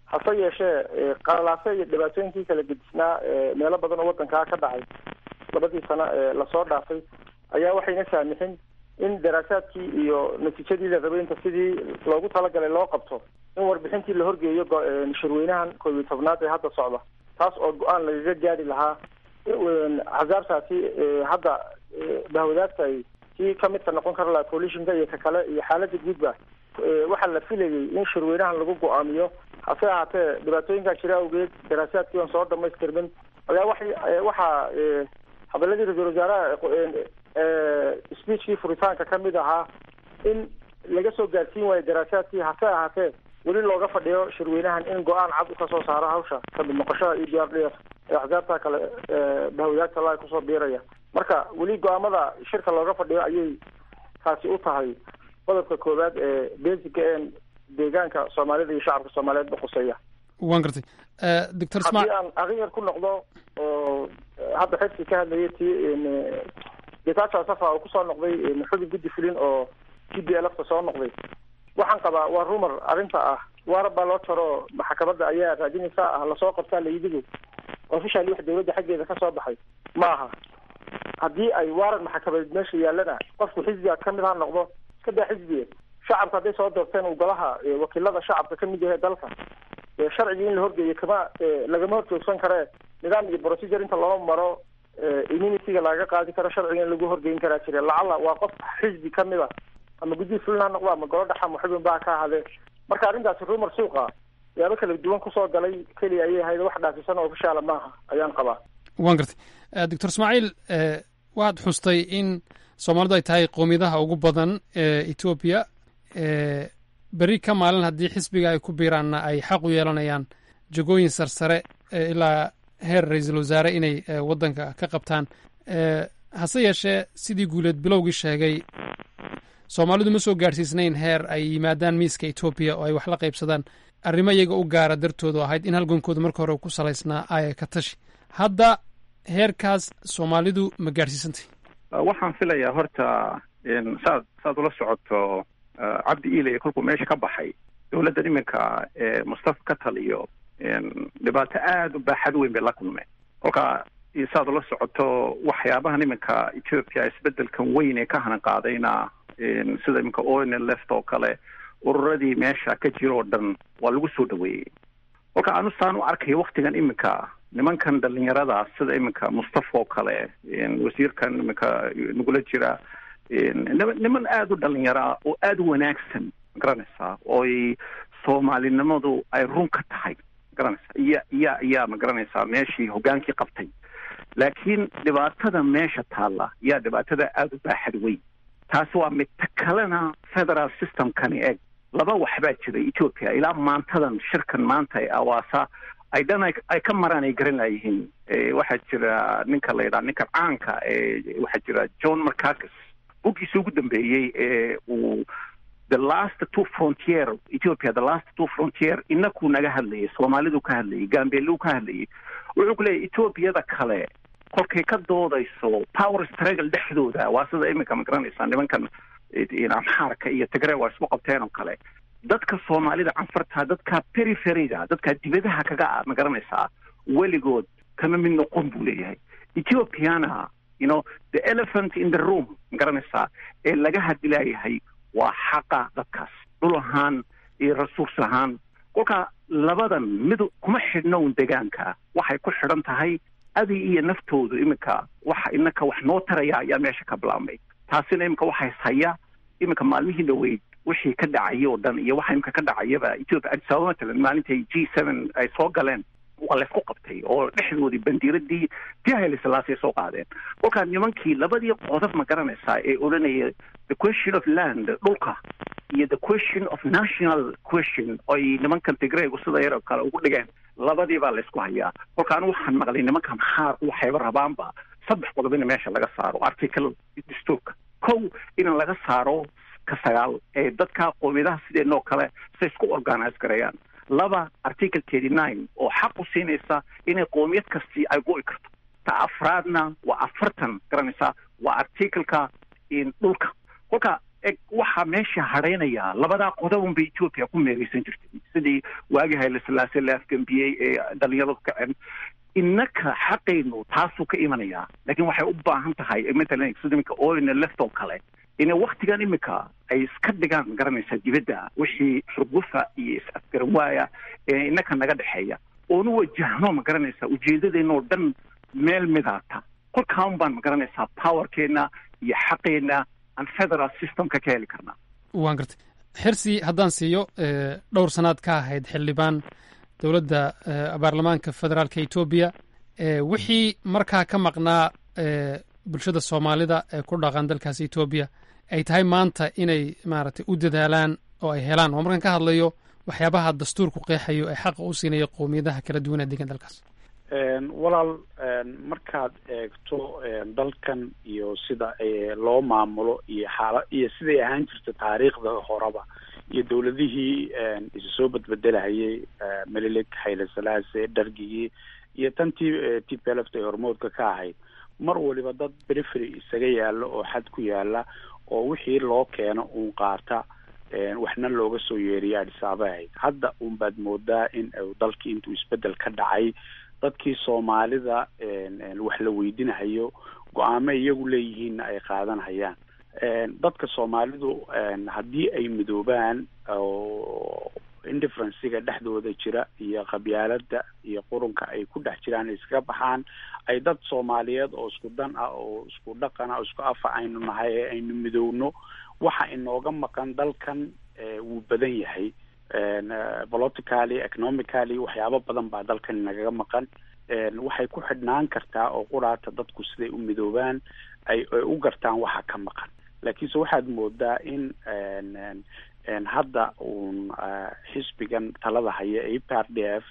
hase yeeshee qalalaase iyo dhibaatooyinkii kala gedisnaa meelo badan oo wadankaa ka dhacay labadii sano ee lasoo dhaafay ayaa waxayna saamixin in daraasaadkii iyo natiijadii la rabay inta sidii loogu talagalay loo qabto in warbixintii la horgeeyo shirweynahan koob iyo tobnaad ee hadda socda taas oo go-aan lagaga gaari lahaa axsaabtaasi hadda bahwadaagta ay kii kamidka noqon kara laha coalitionka iyo ka kale iyo xaalada guudba waxaa la filayay in shirweynahan lagu go-aamiyo hase ahaatee dhibaatooyinkaa jira awgeed daraasaadkii oon soo dhamaystirmin ayaa waxay waxaa hadaladii ra-isul wasaaraha speechkii furitaanka kamid ahaa in laga soo gaarsiin waayo daraasaadkii hase ahaatee weli looga fadhiyo shirweynahan in go-aan cad u kasoo saaro hawsha kamid noqoshada e d r d f ee axsaabta kale bahwadaagta la kusoo biiraya marka weli go-aamada shirka looga fadhiyo ayay taasi u tahay qodobka koowaad ee basica een deegaanka soomaalida iyo shacabka soomaaliyeed baquseeya waan gartay doctor haddii aan aryar ku noqdo oo hadda xifki ka hadlayay ti getacha safa oo kusoo noqday xubin guddi fulin oo t b lfta soo noqday waxaan qabaa waa rumor arrinta ah waarab baa loo jaro maxkamadda ayaa raadinaysa ah lasoo qabtaa layidigu officially wax dawladda xaggeeda kasoo baxay ma aha haddii ay waaran maxkamadeed meesha yaallana qofku xisbiga kamid ha noqdo iska daa xisbiga shacabka hadday soo doorteen uu golaha wakiilada shacabka kamid yahay dalka sharcigii in la horgeeyo kama lagama horjoogsan karee nidaam iyo procedure inta loo maro immunity-ga lagaga qaadi karo sharciga in lagu horgeyn karaa jire lacala waa qof xisbi kamid a ama guddihi fulin ha noqdo ama golo dhaxa ama xubin baa ka ahadee marka arrintaasi rumor suuqa yaabo kala duwan kusoo galay keliya ayay ahayd wax dhaasisan oo ofishaala maaha ayaan qabaa waan gartay doctor ismaaciil waad xustay in soomaalidu ay tahay qoomiyadaha ugu badan ee etoobiya beri ka maalin haddii xisbiga ay ku biiraanna ay xaq u yeelanayaan jagooyin sarsare ilaa heer ra-iisul wasaare inay waddanka ka qabtaan hase yeeshee sidii guuleed bilowgii sheegay soomaalidu ma soo gaadhsiisnayn heer ay yimaadaan miiska etoobiya oo ay wax la qaybsadaan arrimo iyaga u gaara dartoodu ahayd in halgankooda marka hore ku salaysnaa aya ka tashi hadda heerkaas soomaalidu ma gaadhsiisantay waxaan filayaa horta saad saad ula socoto cabdi iilay kolkuu meesha ka baxay dowladdan iminka ee mustafa ka taliyo dhibaato aada u baaxad weyn bay la kulmeen kolka saad ula socoto waxyaabahan iminka ethiopia isbedelkan weyn ee ka hanan qaadayna sida iminka oil left oo kale ururadii meesha ka jira oo dhan waa lagu soo dhaweeyey kolka anu saan u arkayo waktigan iminka nimankan dhalinyarada sida iminka mustafa oo kale wasiirkan iminka nagula jira niman aada u dhalinyara oo aada u wanaagsan magaranaysaa ooy soomaalinimadu ay run ka tahay magaranaysaa iya iya iyaa magaranaysaa meeshii hogaankii qabtay laakiin dhibaatada meesha taalla yaa dhibaatada aada u baaxad weyn taasi waa mid ta kalena federal systemkani eg laba waxbaa jira ethiopia ilaa maantadan shirkan maanta ee awaasa ay dhan ay ka maraan ay garan laayihiin waxaa jira ninka la yidhaha ninka caanka ee waxaa jira john marcakis buggiisa ugu dambeeyey ee uu the last two frontier ethiopia the last two frontier inakuu naga hadlayay soomaalidu ka hadlayay gambeeluu ka hadlayay wuxuu ku leeyahy ethoobiada kale kolkay ka doodayso power struggle dhexdooda waa sida iminka ma garanaysaa nimankan amxaarka iyo tigre waa isku qabteen oo kale dadka soomaalida canfarta dadka periferiga dadka dibadaha kaga ma garanaysaa weligood kama mid noqon buu leeyahay ethiopiana you know the elephant in the room ma garanaysaa ee laga hadilaayahay waa xaqa dadkaas dhul ahaan iyo resource ahaan kolka labadan mid kuma xidhnown degaanka waxay ku xidhan tahay adi iyo naftoodu iminka waxa inaka wax noo taraya ayaa meesha ka bilaabmay taasina iminka waxay haya iminka maalmihii dhaweyd wixii ka dhacay oo dhan iyo waxa iminka ka dhacayaba ethiopia addis ababa matalan maalintay g seven ay soo galeen waa laysku qabtay oo dhexdoodii bandiiradii tii hayle silaasay soo qaadeen kolkaa nimankii labadii qodob ma garanaysaa ee odhanaya the question of land dhulka iyo the question of national question oy nimankan tigreygu sida yaroo kale ugu dhigeen labadii baa laysku hayaa kolka anu waxaan maqlay nimanka maxaar waxayba rabaanba saddex qodob in meesha laga saaro article dastuurka kow in laga saaro ka sagaal ee dadka qoomiyadaha sideenoo kale say isku organize gareeyaan laba article thirty nine oo xaq u siinaysa inay qoomiyad kastii ay go'i karto ta afraadna waa afartan garanaysaa waa articleka dhulka kolka waxaa meesha hadhaynaya labadaa qodobun bay etoobiya ku meeraysan jirtay sidii waagii hayle silaase la afgembiyey ee dhalinyaradu kacen innaka xaqaynu taasuu ka imanayaa laakiin waxay u baahan tahay matalan sida iminka oilna left oo kale inay waktigan imika ay iska dhigaan garanaysaa dibadda wixii xugufa iyo is-afgaran waaya ee innaka naga dhexeeya oonu wajahno ma garanaysaa ujeedadeenoo dhan meel midaata kolkaan baan ma garanaysaa powerkeena iyo xaqeena aan federal systemka ka heli karnaa waan gartay xirsi haddaan siiyo dhowr sannaad ka ahayd xildhibaan dowladda baarlamaanka federaalka etoobiya wixii markaa ka maqnaa bulshada soomaalida ee ku dhaqan dalkaas etoobiya ay tahay maanta inay maaragtay u dadaalaan oo ay helaan oo markaan ka hadlayo waxyaabaha dastuurku qeexayo ee xaqa u siinaya qowmiyadaha kala duwan ee degan dalkaas walaal markaad eegto dalkan iyo sida loo maamulo iyo xaala iyo siday ahaan jirta taariikhda horeba iyo dowladihii isu soo badbedelahayay melilik hayle salaase dhargigii iyo tantii t p lft ay hormoodka ka ahayd mar waliba dad perifery isaga yaalo oo xad ku yaala oo wixii loo keeno uun qaata waxna looga soo yeeriya adhisaaba ahayd hadda uun baad moodaa in dalkii intuu isbedel ka dhacay dadkii soomaalida wax la weydinahayo go-aamo iyagu leeyihiinna ay qaadanhayaan dadka soomaalidu haddii ay midoobaan oo indifferenciga dhexdooda jira iyo qabyaalada iyo qurunka ay ku dhex jiraan iskaga baxaan ay dad soomaaliyeed oo isku dan ah oo isku dhaqan ah oo isku afa aynu nahay ee aynu midowno waxa inooga maqan dalkan wuu badan yahay politically economically waxyaabo badan baa dalkan inagaga maqan waxay ku xidhnaan kartaa oo quraata dadku siday u midoobaan ay ay u gartaan waxa ka maqan laakiinse waxaad moodaa in hadda uun xisbigan talada haya e p r d f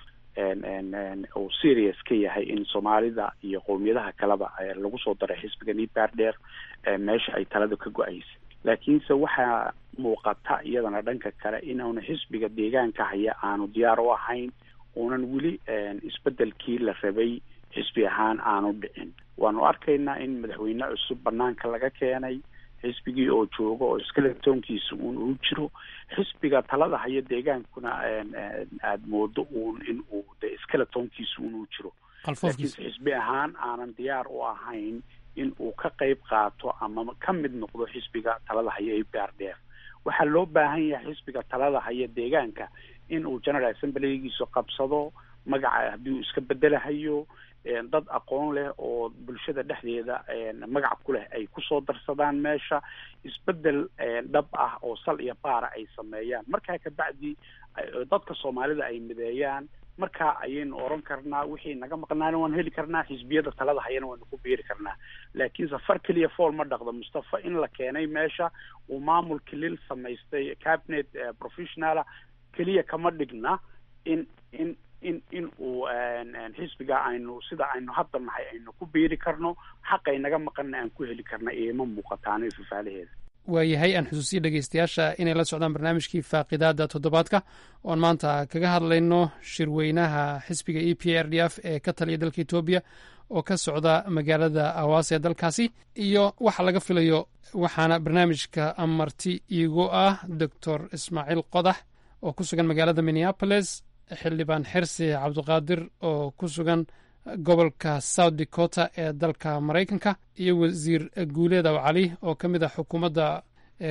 uu serious ka yahay in soomaalida iyo qowmiyadaha kaleba lagu soo daray xisbigan e p r d f meesha ay talada ka go-aysa laakiinse waxaa muuqata iyadana dhanka kale inaanu xisbiga deegaanka haya aanu diyaar u ahayn uunan weli isbedelkii la rabay xisbi ahaan aanu dhicin waanu arkaynaa in madaxweyne cusub banaanka laga keenay xisbigii oo jooga oo iskaletoonkiisa uun uu jiro xisbiga talada haya deegaankuna aada moodo uun in uu de iskaletoonkiisa uun uu jiro laakiinse xisbi ahaan aanan diyaar u ahayn in uu ka qayb qaato ama ka mid noqdo xisbiga talada haya e p r d f waxaa loo baahan yahay xisbiga talada haya deegaanka in uu general assemblygiisu qabsado magaca haddii uu iska bedelahayo dad aqoon leh oo bulshada dhexdeeda magac ku leh ay kusoo darsadaan meesha isbedel dhab ah oo sal iyo baara ay sameeyaan markaa kabacdi dadka soomaalida ay mideeyaan markaa ayaynu oran karnaa wixii naga maqnaana waan heli karnaa xisbiyada talada hayana waynu ku biiri karnaa laakiin safar keliya fool ma dhaqdo mustafa in la keenay meesha uu maamul kilil samaystay cabinet professionala keliya kama dhigna in in in in uu xisbiga aynu sida aynu hadda nahay aynu ku biiri karno xaqay naga maqanna aan ku heli karna ioma muuqataano ifafaalaheeda waayahay aan xusuusiya dhegeystayaasha inay la socdaan barnaamijkii faaqidaada toddobaadka oon maanta kaga hadlayno shirweynaha xisbiga e p r d f ee ka taliya dalka etoobiya oo ka socda magaalada awaas ee dalkaasi iyo waxa laga filayo waxaana barnaamijka amarti iigu ah doctor ismaaciil qodax oo ku sugan magaalada minneapolis xildhibaan xirsi cabdiqaadir oo ku sugan gobolka south dakota ee dalka maraykanka iyo wasiir guuleed aw cali oo ka mid ah xukuumadda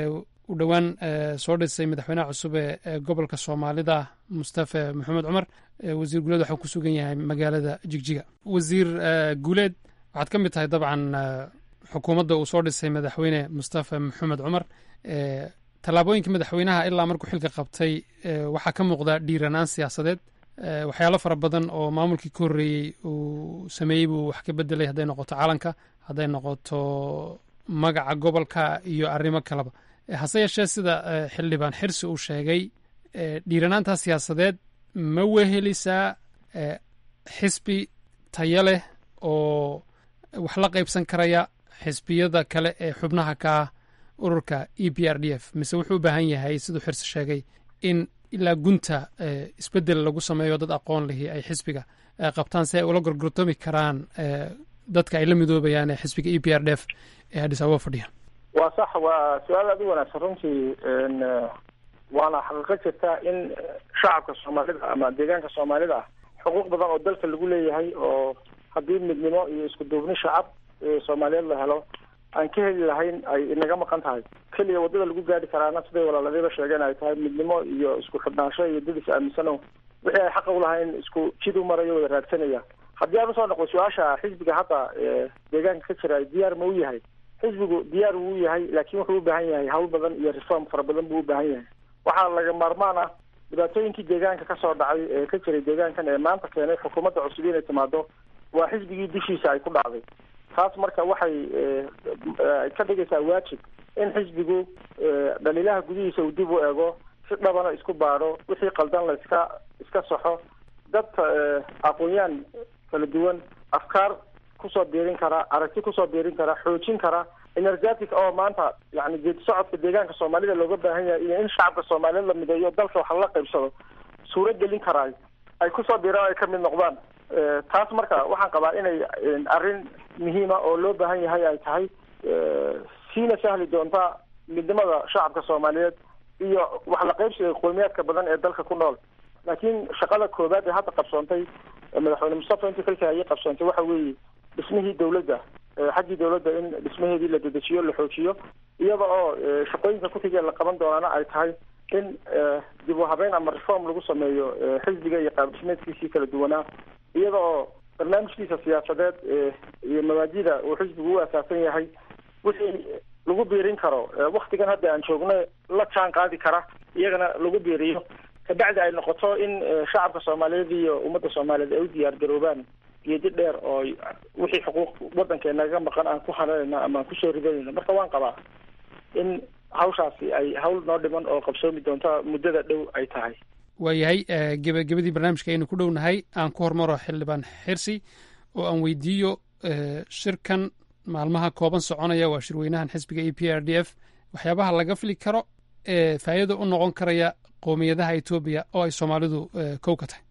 u dhowaan soo dhisay madaxweynaha cusub ee gobolka soomaalida mustafe maxamed cumar wasiir guuleed waxuu ku sugan yahay magaalada jigjiga wasiir guuleed waxaad ka mid tahay dabcan xukuumadda uu soo dhisay madaxweyne mustafe maxamed cumar tallaabooyinka madaxweynaha ilaa markuu xilka qabtay waxaa ka muuqda dhiiranaan siyaasadeed waxyaalo fara badan oo maamulkii ka horreeyey uu sameeyey buu wax ka bedelay hadday noqoto calanka hadday noqoto magaca gobolka iyo arrimo kaleba hase yeeshee sida xildhibaan xirsi uu sheegay dhiiranaantaa siyaasadeed ma wehelisaa xisbi tayo leh oo wax la qaybsan karaya xisbiyada kale ee xubnaha ka ah ururka e p r d f mise wuxuu u baahan yahay siduu xirsi sheegay in ilaa gunta isbedel lagu sameeyo dad aqoon lihi ay xisbiga qabtaan si ay ula gorgortoomi karaan dadka ay la midoobayaan ee xisbiga e p r d f ee adis ababa fadhiya waa sax waa su-aal aad u wanaagsan runtii waana xaqiiqo jirta in shacabka soomaalida ama deegaanka soomaalida ah xuquuq badan oo dalka lagu leeyahay oo haddii midnimo iyo isku duubni shacab soomaaliyeed la helo aan ka heli lahayn ay inaga maqan tahay keliya waddada lagu gaari karaana siday walaaladiiba sheegeen ay tahay midnimo iyo isku xidhnaansho iyo dad is aaminsano wixii ay xaqa ulahayn isku jid u marayo wada raadsanaya haddii aan usoo noqdo su-aasha xisbiga hadda deegaanka ka jira diyaar ma u yahay xisbigu diyaar wuu u yahay laakiin wuxuu u baahan yahay hawl badan iyo reform fara badan buu u baahan yahay waxaa laga maarmaan ah dhibaatooyinkii deegaanka kasoo dhacay ee ka jiray deegaankan ee maanta keenay xukuumadda cusub inay timaado waa xisbigii dushiisa ay ku dhacday taas marka waxay ka dhigaysaa waajib in xisbigu dhaliilaha gudihiisa uu dib u eego si dhabana isku baadho wixii qaldan la iska iska saxo dad aqoon-yaan kala duwan afkaar kusoo biirin kara aragti kusoo biirin kara xoojin kara energetic oo maanta yani geedi socodka deegaanka soomaalida looga baahan yahay iyo in shacabka soomaaliyeed la mideeyo dalka wax lala qaybsado suuro gelin karaay ay kusoo biiraan ay kamid noqdaan taas marka waxaan qabaa inay arrin muhiima oo loo baahan yahay ay tahay siina sahli doonta midnimada shacabka soomaaliyeed iyo wax la qaybsiga qowmiyaadka badan ee dalka ku nool laakiin shaqada koobaad ee hadda qabsoontay madaxweyne mustafa intii xilka ayay qabsoontay waxa weeye dhismihii dawladda xaggii dawladda in dhismaheedii la dedejiyo la xoojiyo iyada oo shaqooyinka kuxigee la qaban doonaana ay tahay in dib u habeyn ama reform lagu sameeyo xisbiga iyo qaab dhismeedkiisii kala duwanaa iyada oo barnaamijkiisa siyaasadeed iyo mabaadida uu xisbigu u asaasan yahay wixii lagu biirin karo waktigan hadda aan joogno la jaan qaadi kara iyagana lagu biiriyo kabacdi ay noqoto in shacabka soomaaliyeed iyo ummadda soomaaliyeed ay u diyaar garoobaan geedi dheer oo wixii xuquuq waddankeenaga maqan aan ku hananayno ama aan kusoo ridanayno marka waan qabaa in hawshaasi ay hawl noo dhiman oo qabsoomi doonta muddada dhow ay tahay waayahay gebagabadii barnaamijka aynu ku dhownahay aan ku hormaro xildhibaan xirsi oo aan weydiiyo shirkan maalmaha kooban soconaya waa shirweynahan xisbiga e p r d f waxyaabaha laga fili karo ee faa'iida u noqon karaya qowmiyadaha etoobiya oo ay soomaalidu kow ka tahay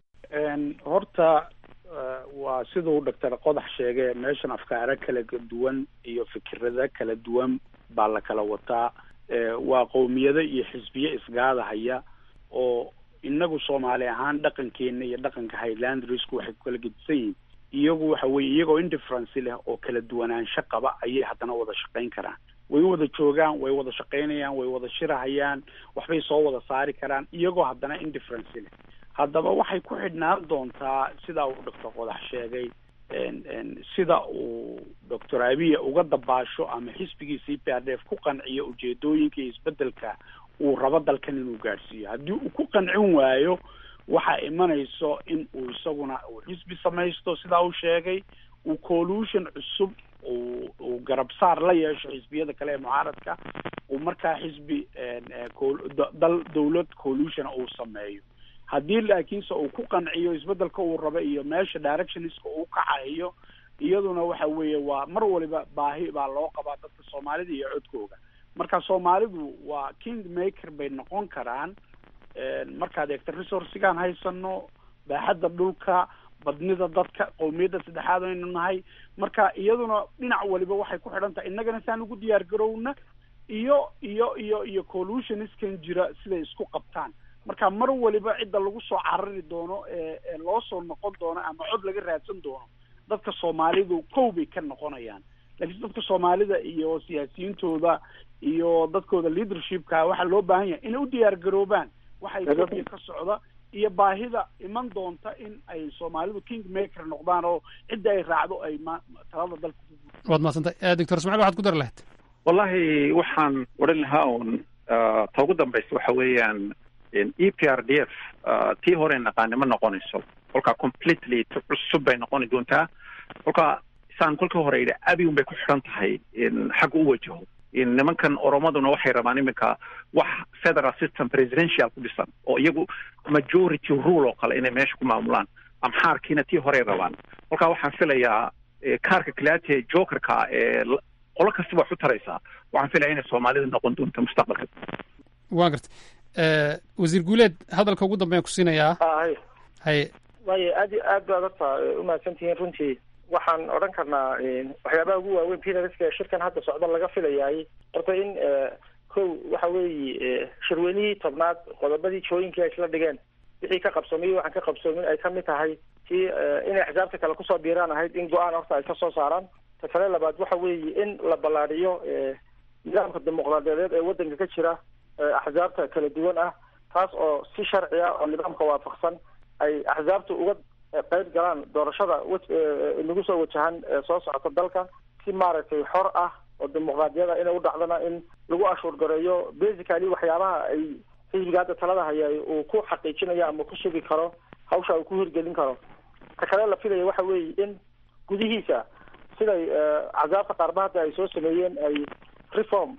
horta waa siduu doctor qodax sheegay meeshan afkaaro kala duwan iyo fikirada kala duwan baa la kala wataa waa qowmiyado iyo xisbiye isgaadahaya oo inagu soomaali ahaan dhaqankeena iyo dhaqanka highlandrisku waxay ku kala gedisan yihiin iyagu waxa weye iyagoo indifference leh oo kala duwanaansho qaba ayay haddana wada shaqayn karaan way wada joogaan way wada shaqaynayaan way wada shirahayaan waxbay soo wada saari karaan iyagoo haddana indifference leh haddaba waxay ku xidhnaan doontaa sidaa uu doctor qodax sheegay sida uu doctor abiya uga dabaasho ama xisbigii c p r d f ku qanciyo ujeedooyinka iyo isbedelka uu rabo dalkan inuu gaadhsiiyo haddii uu ku qancin waayo waxaa imanayso in uu isaguna uu xisbi samaysto sidaa uu sheegay uu collution cusub uu uu garabsaar la yeesho xisbiyada kale ee mucaaradka uu markaa xisbi dal dawlad collution uu sameeyo haddii laakiinse uu ku qanciyo isbedelka uu rabo iyo meesha directionska uu kacayo iyaduna waxa weeye waa mar waliba baahi baa loo qabaa dadka soomaalida iyo codkooga marka soomaalidu waa king maker bay noqon karaan markaad eegta resourcigaan haysano baaxadda dhulka badnida dadka qowmiyadda saddexaad aynu nahay marka iyaduna dhinac waliba waxay ku xidhan tahay innagana saan ugu diyaar garowna iyo iyo iyo iyo collutioniskan jira siday isku qabtaan marka mar waliba cidda lagu soo carari doono ee loo soo noqon doono ama cod laga raadsan doono dadka soomaalidu kow bay ka noqonayaan laakiin dadka soomaalida iyo siyaasiyiintooda iyo dadkooda leadershipka waxaa loo baahan yahay inay u diyaar garoobaan waxa etoobiya ka socda iyo baahida iman doonta in ay soomaalidu king maker noqdaan oo cidda ay raacdo ay ma talada dalka waad mahadsantay doctor ismaciil waxaad ku dari lahayd wallahi waxaan odhan lahaa un ta ugu dambaysa waxa weeyaan e p r d f tii hore naqaani ma noqonayso kolkaa completely cusub bay noqoni doontaa kolkaa saan kolkii hore yidhi abi un bay ku xidhan tahay xagga u wajaho nimankan oromaduna waxay rabaan iminka wax federal system presidential ku dhisan oo iyagu majority rule oo kale inay meesha ku maamulaan amxaarkiina tii horey rabaan kolkaa waxaan filayaa kaarka kalaate jokerka ee qolo kasta wax u taraysaa waxaan filaya inay soomaalida noqon doonto mustaqbalka waan garta wasiir guuleed hadalka ugu dambeyan ku siinayaa hay haye waayo aad aad baad horta umahadsan tihiin runtii waxaan odhan karnaa waxyaabaha ugu waaweyn pinariska shirkan hadda socda laga filayaay horta in kow waxa weeye shirweynihii tobnaad qodobadii jooyinkii ay isla dhigeen wixii ka qabsoomay waxaan ka qabsoomin ay kamid tahay tii inay axsaabta kale kusoo biiraan ahayd in go-aan horta ay kasoo saaraan ta kale labaad waxa weeye in la ballaadhiyo nidaamka dimuqraadiyadeed ee waddanka ka jira axsaabta kala duwan ah taas oo si sharci ah oo nidaamka waafaqsan ay axsaabta uga qeyb galaan doorashada nagu soo wajahan soo socota dalka si maaragtay xor ah oo dimuqraadiyada inay u dhacdana in lagu ashuur gareeyo basically waxyaabaha ay xisbiga hadda talada haya uu ku xaqiijinayo ama ku sugi karo hawsha uu ku hirgelin karo ta kale la filaya waxa weeye in gudihiisa siday axsaabta qaarba hadda ay soo sameeyeen ay reform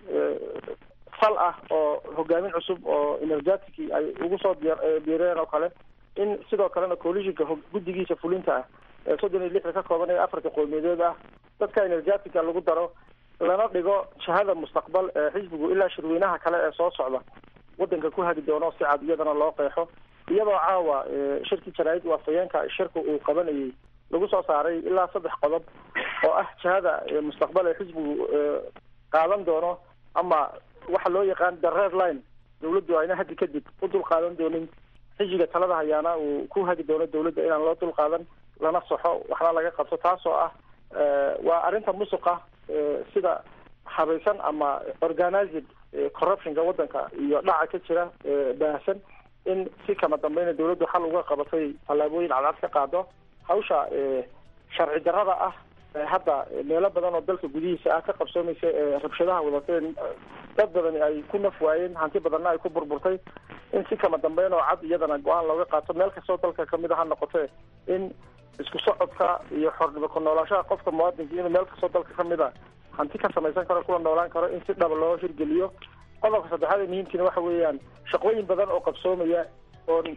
fal ah oo hogaamin cusub oo energetic ay ugu soo biireen oo kale in sidoo kalena coalitionka guddigiisa fulinta ah ee soddon iyo lixda ka kooban ee afarta qowmiyadeed ah dadka energetica lagu daro lana dhigo jihada mustaqbal ee xisbigu ilaa shirweynaha kale ee soo socda waddanka ku hagi doono si cad iyadana loo qeexo iyadoo caawa shirkii jaraa'id waafayeenka shirka uu qabanayay lagu soo saaray ilaa saddex qodob oo ah jihada mustaqbal ee xisbigu qaadan doono ama waxa loo yaqaan the red line dawladdu ayna haddi kadib u dul qaadan doonin xisbiga talada hayaana uu ku hagi doono dawladda inaan loo dul qaadan lana saxo waxna laga qabto taasoo ah waa arrinta musuqa sida habaysan ama organized corruptionka waddanka iyo dhaca ka jira baahsan in si kama dambeyna dawladdu xal uga qabatay tallaabooyin cadcad ka qaado hawsha sharci darrada ah hadda meelo badan oo dalka gudihiisa ah ka qabsoomaysa ee rabshadaha wadateen dad badani ay ku naf waayeen hanti badanna ay ku burburtay in si kama dambeyn oo cad iyadana go-aan looga qaato meel kastoo dalka kamid a ha noqotee in isku socodka iyo xornimo ku noolaashaha qofka muwaadinka inuu meel kastoo dalka kamid a hanti ka samaysan karo kuna noolaan karo in si dhaba loo hirgeliyo qodobka saddexaad ee muhiimkiina waxa weeyaan shaqooyin badan oo qabsoomaya oon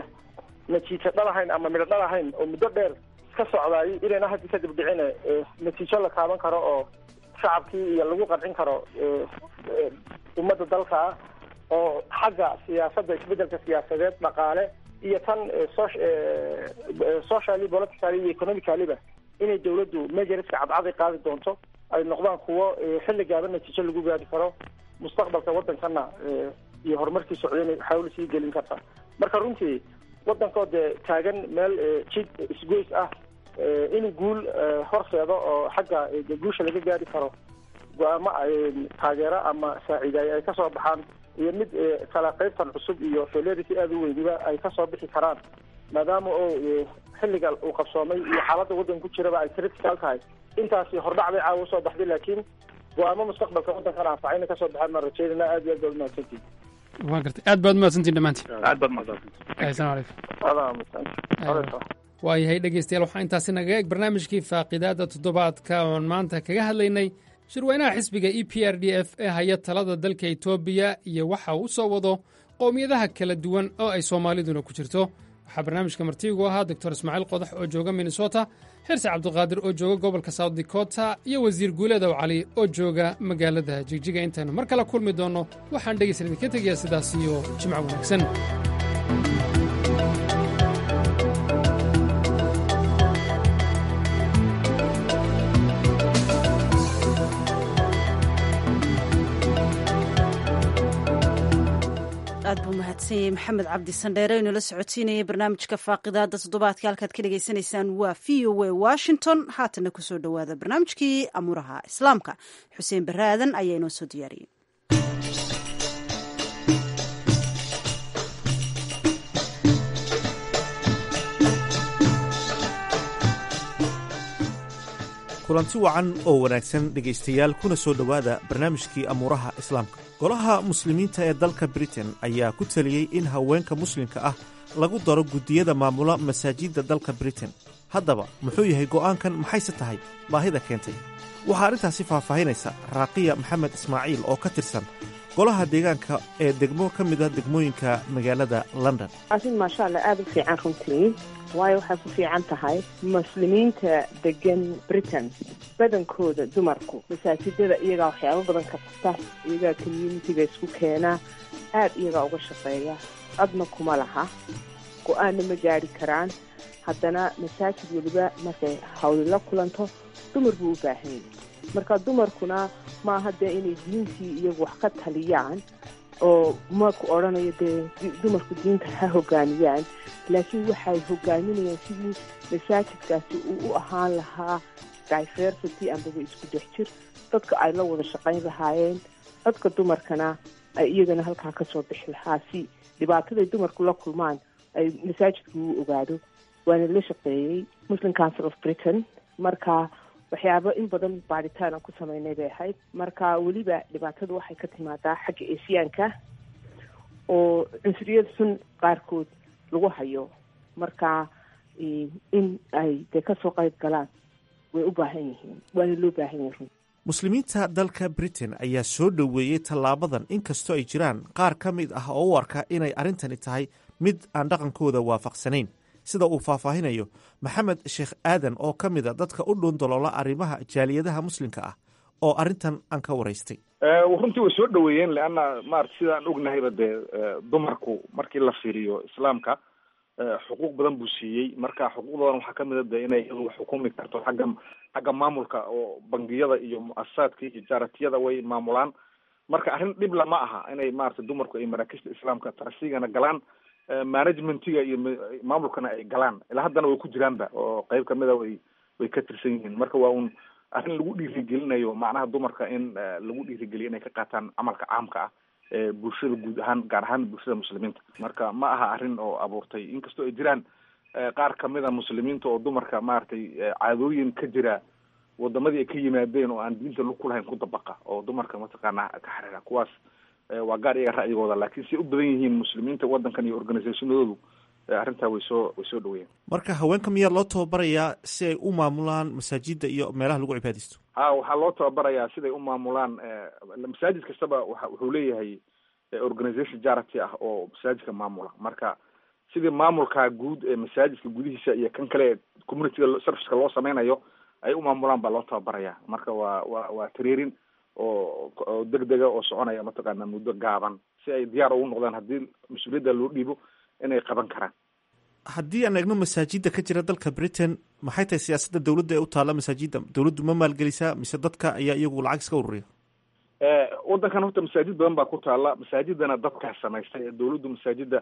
natiijo dhalahayn ama midho dhalahayn oo muddo dheer ka socdaay inayna haddi kadib dhicine natiijo la taaban karo oo shacabkii iyo lagu qancin karo ummadda dalka ah oo xagga siyaasadda isbedelka siyaasadeed dhaqaale iyo tan socially politically iyo economicaliba inay dawladdu majoriska cadcaday qaadi doonto ay noqdaan kuwo xilli gaaban natiijo lagu gaari karo mustaqbalka waddankana iyo horumarkii socdayna xawl sii gelin karta marka runtii waddankoo dee taagan meel jid isgoys ah inuu guul horseedo oo xagga guusha laga gaari karo go-aamo taageero ama saaciidaay ay kasoo baxaan iyo mid kala qaybtan cusub iyo felerity aada u weyniba ay kasoo bixi karaan maadaama oo xilliga uu qabsoomay iyo xaaladda waddanka ku jiraba ay critical tahay intaasi hordhac bay caawa usoo baxday laakiin go-aamo mustaqbalka waddankana anfacayna kasoo baxaan maan rajeynayna aad iyo aad baad umahadsantihin waan gartay aad baad umahadsantiin dhammaantiin aad baad mahadsan asalamu calaykum adaa waayahay dhegeystayaal waxaa intaasi nagaga eg barnaamijkii faaqidaada toddobaadka oon maanta kaga hadlaynay shirweynaha xisbiga e p r d f ee haya talada dalka etoobiya iyo waxa uu soo wado qowmiyadaha kala duwan oo ay soomaaliduna ku jirto waxaa barnaamijka martiigu ahaa doctor ismaaciil qodax oo jooga minnesota xirse cabdiqaadir oo jooga gobolka south dakota iyo wasiir guuleedow cali oo jooga magaalada jigjiga intaynu mar kale kulmi doonno waxaan dhegaysan idinka tegayaa sidaas iyo jimco wanaagsan aad buu mahadsan yahay maxamed cabdi sandheere oo inoola socotiinayay barnaamijka faaqidaada toddobaadka halkaad ka dhagaysanaysaan waa v o a washington haatana kusoo dhowaada barnaamijkii amuuraha islaamka xuseen barre aadan ayaa inoo soo diyaariyey kulanti wacan oo wanaagsan dhegaystayaal kuna soo dhowaada barnaamijkii amuuraha islaamka golaha muslimiinta ee dalka britain ayaa ku taliyey in haweenka muslimka ah lagu daro guddiyada maamula masaajidda dalka britain haddaba muxuu yahay go'aankan maxayse tahay baahida keentay waxaa arrintaasi faahfaahinaysa raaqiya maxamed ismaaciil oo ka tirsan golaha deegaanka ee degmo ka mid a degmooyinka magaalada london arrin maasha allah aada u fiican runtii waayo waxay ku fiican tahay muslimiinta degan britain badankooda dumarku masaajidada iyagaa waxyaabo badan ka qabta iyagaa communitiga isku keenaa aad iyagaa uga shaqeeya codna kuma laha go-aanna ma gaari karaan haddana masaajid weliba markay hawli la kulanto dumar buu u baahan yahay marka dumarkuna maaha dee inay diintii iyagu wax ka taliyaan oo maku odhanayo dee dumarku diinta ha hogaamiyaan laakiin waxay hogaaminayaan sidii masaajidkaasi uu u ahaan lahaa diversity ambaba isku dhex jir dadka ay la wada shaqayn lahaayeen dadka dumarkana ay iyagana halkaa kasoo bixi lahaa si dhibaataday dumarku la kulmaan ay masaajidku u ogaado waana la shaqeeyey muslim council of britain marka waxyaabo in badan baaritaan aan ku sameynay bay ahayd marka weliba dhibaatadu waxay ka timaadaa xagga esiyaanka oo cunsuriyada sun qaarkood lagu hayo marka in ay dee kasoo qayb galaan way u baahan yihiin waana loo baahan yahin muslimiinta dalka britain ayaa soo dhoweeyey tallaabadan inkastoo ay jiraan qaar ka mid ah oo u arka inay arrintani tahay mid aan dhaqankooda waafaqsanayn sida uu faahfaahinayo maxamed sheekh aadan oo ka mid a dadka u dhuundaloola arrimaha jaaliyadaha muslimka ah oo arrintan aan ka waraystay runtii way soo dhoweeyeen leanna maarata sidaan ognahayba dee dumarku markii la fiiriyo islaamka xuquuq badan buu siiyey marka xuquuqdoodan waxaa kamid a de inay iyadu wax xukumi karto xagga xagga maamulka oo bangiyada iyo mu-asasaadka iyo jaaratiyada way maamulaan marka arrin dhibla ma aha inay maarata dumarku ay maraakista islaamka tarsigana galaan managementiga iyo maamulkana ay galaan ilaa haddana way ku jiraanba oo qeyb kamida way way ka tirsan yihiin marka waa un arrin lagu dhiirigelinayo macnaha dumarka in lagu dhiirigeliyo inay ka qaataan camalka caamka ah ee bulshada guud ahaan gaar ahaan bulshada muslimiinta marka ma aha arrin oo abuurtay inkastoo ay jiraan qaar kamida muslimiinta oo dumarka maaragtay caadooyin ka jira wadamadii ay ka yimaadeen oo aan diinta lug ku lahayn ku dabaqa oo dumarka mataqaana ka xariira kuwaas waa gaar iyaga ra'yigooda laakiin siay u badan yihiin muslimiinta waddankan iyo organisationadoodu arrintaa way soo way soo dhaweeyeen marka haweenka miyaa loo tababarayaa si ay u maamulaan masaajida iyo meelaha lagu cibaadaysto ha waxaa loo tababarayaa siday u maamulaan masaajid kastaba wa wuxuu leeyahay organization jarity ah oo masaajidka maamula marka sidii maamulka guud ee masaajidka gudihiisa iyo kan kale ee communityga serviceka loo sameynayo ay u maamulaan baa loo tababaraya marka waa waa waa tareerin oo oo degdega oo soconaya mataqaana muddo gaaban si ay diyaar ugu noqdaan haddii mas-uuliyadda loo dhiibo inay qaban karaan haddii aan eegno masaajida ka jira dalka britain maxay tahay siyaasadda dowladda ee u taalla masaajida dowladdu ma maalgelisaa mise dadka ayaa iyagu lacag iska ururiya waddankan horta masaajid badan baa ku taalla masaajidana dadkaa samaystay ee dowladdu masaajida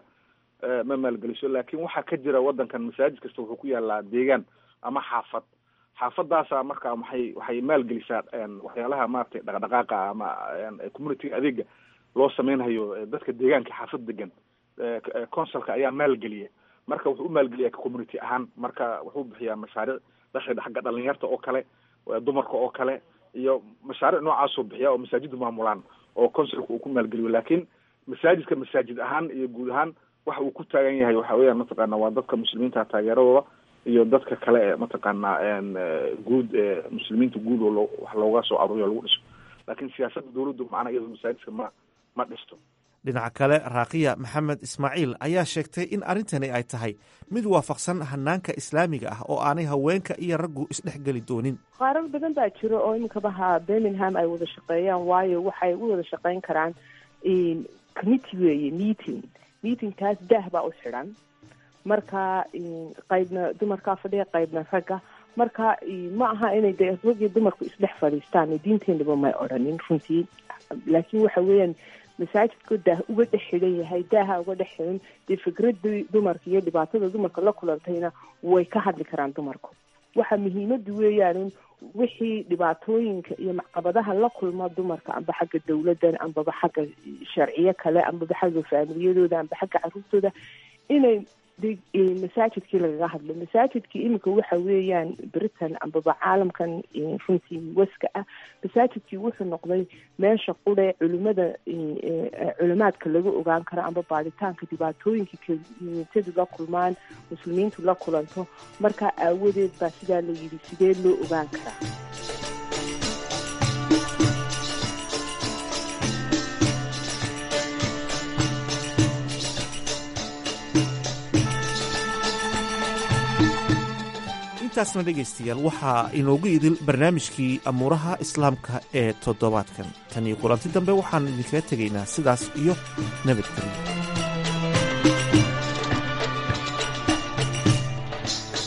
ma maalgeliso laakiin waxaa ka jira waddankan masaajid kasta wuxuu ku yaalaa deegaan ama xaafad xaafadaasa marka waxay waxay maalgelisaa waxyaalaha maratay dhaqdhaqaaqa ama communityga adeega loo sameynhayo dadka deegaanka xaafad degan consulka ayaa maalgeliya marka wuxuu u maalgeliyaa community ahaan marka wuxuu bixiyaa mashaariic dakhli xagga dhalinyarta oo kale dumarka oo kale iyo mashaariic noocaasoo bixiya oo masaajiddu maamulaan oo consulka uu ku maalgeliyo laakiin masaajidka masaajid ahaan iyo guud ahaan waxa uu ku taagan yahay waxa weeyaan mataqaana waa dadka muslimiinta taageeradooda iyo dadka kale ee mataqaana guud ee muslimiinta guud oo loo wax looga soo aruuriyo lagu dhiso laakiin siyaasadda dowladdu macnaha iyado masaajidka ma ma dhisto dhinaca kale raakiya maxamed ismaaciil ayaa sheegtay in arrintani ay tahay mid waafaqsan hanaanka islaamiga ah oo aanay haweenka iyo raggu isdhexgeli doonin qaarar badan baa jiro oo iminkabaha birmingham ay wada shaqeeyaan waayo waxay u wada shaqeyn karaan committee weeye meeting meetingkaas daah baa u xidhan marka qaybna dumarkaa fadhiya qaybna ragga marka ma aha inay de raggii dumarku isdhex fadhiistaan diinteenaba may odhanin runtii laakiin waxa weeyaan masaajidku daah uga dhex xidhan yahay daaha uga dhex xidhan dee fikradii dumarka iyo dhibaatada dumarka la kulantayna way ka hadli karaan dumarku waxa muhiimadu weeyaan wixii dhibaatooyinka iyo macqabadaha la kulma dumarka amba xagga dawladdan ambaba xagga sharciyo kale ambaba xagga faamiliyadooda amba xagga caruurtooda inay masaajidkii lagaga hadlo masaajidkii iminka waxa weeyaan britain ambaba caalamkan runtii waska ah masaajidkii wuxuu noqday meesha qudhe culimada culimaadka laga ogaan karo amba baadhitaanka dhibaatooyinka communitadu la kulmaan muslimiintu la kulanto markaa aawadeed baa sidaa la yidhi sidee loo ogaan karaa intaasna dhegaystayaal waxaa inoogu idil barnaamijkii amuuraha islaamka ee toddobaadkan tan iyo kulanti dambe waxaan idinkaga tegaynaa sidaas iyo nabadgelyo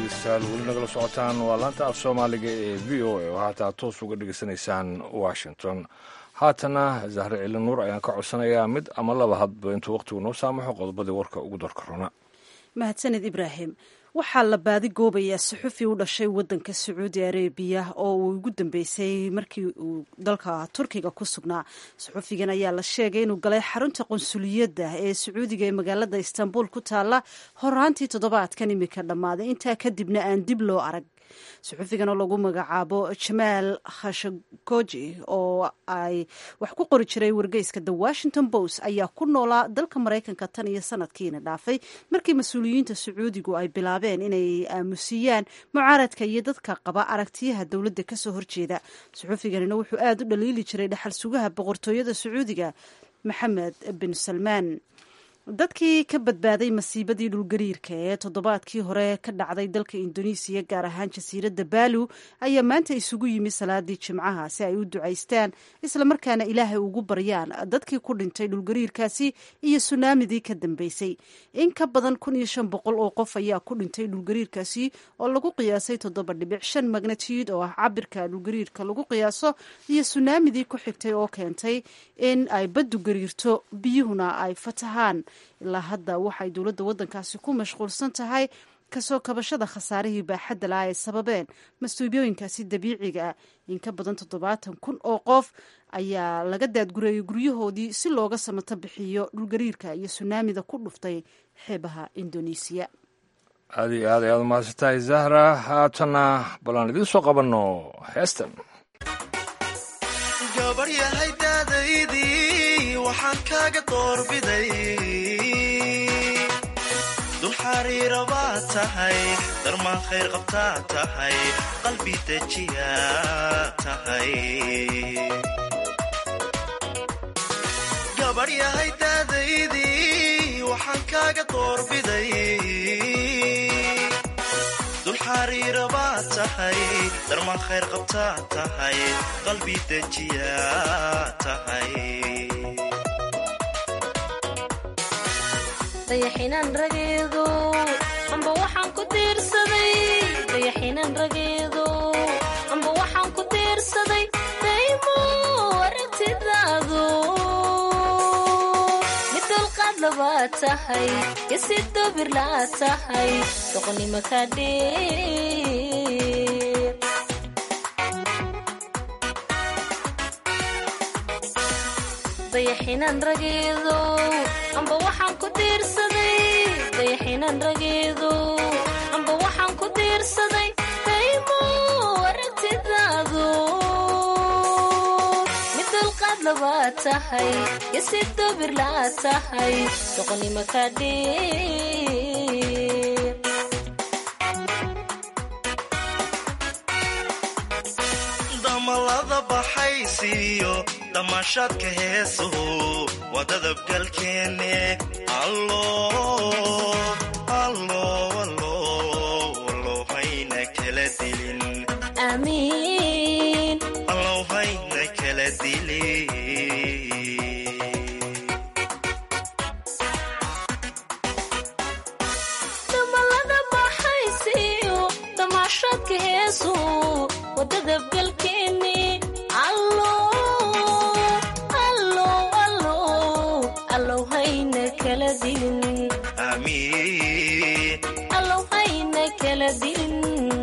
dhegeystayaal weli nagala socotaan waa laanta af soomaaliga ee v o a oo haataa toos uga dhegeysanaysaan washington haatana zahre cili nuur ayaan ka codsanayaa mid ama laba hadba intuu wakhtigu noo saamaxo qodobadii warka ugu darka rona mahadsaned ibraahim waxaa la baadi goobayaa suxufi u dhashay wadanka sacuudi arabiya oo uu ugu dambeysay markii uu dalka turkiga ku sugnaa suxufigan ayaa la sheegay inuu galay xarunta qunsuliyadda ee sacuudiga ee magaalada istanbul ku taalla horaantii toddobaadkan imika dhammaaday intaa kadibna aan dib loo arag suxufigan oo lagu magacaabo jamaal khashagoji oo ay wax ku qori jiray wargeyska the washington post ayaa ku noolaa dalka maraykanka tan iyo sanadkiina dhaafay markii mas-uuliyiinta sacuudigu ay bilaabeen inay aamusiyaan mucaaradka iyo dadka qaba aragtiyaha dowladda kasoo horjeeda suxufiganina wuxuu aada u dhaliili jiray dhaxal sugaha boqortooyada sacuudiga maxamed bin salmaan dadkii ka badbaaday masiibadii dhulgariirka ee toddobaadkii hore ka dhacday dalka indonesiya gaar ahaan jasiiradda baalu ayaa maanta isugu yimi salaadii jimcaha si ay u ducaystaan islamarkaana ilaahay ugu baryaan dadkii ku dhintay dhulgariirkaasi iyo sunaamidii ka dambeysay in ka badan kun iyo shan boqol oo qof ayaa ku dhintay dhulgariirkaasi oo lagu qiyaasay toddoba dhibic shan magnatiyud oo ah cabirka dhulgariirka lagu qiyaaso iyo sunaamidii ku xigtay oo keentay in ay baddu gariirto biyuhuna ay fatahaan ilaa hadda waxay dowladda waddankaasi ku mashquulsan tahay kasoo kabashada khasaarihii baaxadda laha ay sababeen mas-uubiyooyinkaasi dabiiciga ah in ka badan toddobaatan kun oo qof ayaa laga daadgureeyay guryahoodii si looga samato bixiyo dhulgariirka iyo sunaamida ku dhuftay xeebaha indonesiya aad iyo aad ayaad umahadsantahay zahra haatana balaan idiin soo qabanno heestan gabaryahay daadaydii waxaan kaaga doorbiday dul xariira baad tahay darmaan khayr qabtaa tahay qalbi dejiyaa tahay gabadhyahay daadaydii waxaan kaaga doorbiday dul xariira baad tahay darmaan khayr qabtaa tahay qalbi dejiyaa tahay dayaxinan rageedo amba waxaan ku diirsaday dayaxinan rageedo amba waxaan ku diirsaday daymo aragtidaado mid dulqaad labaad tahay yasi dobir la'aad tahay doqonnimo ka dheer dayaxinan rageedo amba waxaan ku diirsaday dayaxinan rageedo amba waxaan ku diirsaday daymo aragtidaado mid dulqaad labaad tahay yasi dobir la'aad tahay doqonnimo ka dheer damalada baxaysiiyo damaashaadka heesuhu waa dadabgalkeenne allow hayna kala dilin amiin allow hayna kala dilin damalada baxaysiiyo damaashaadka heesu wadadabgalkeeni allow hayna kala dilin amiin allow hayna kala dilin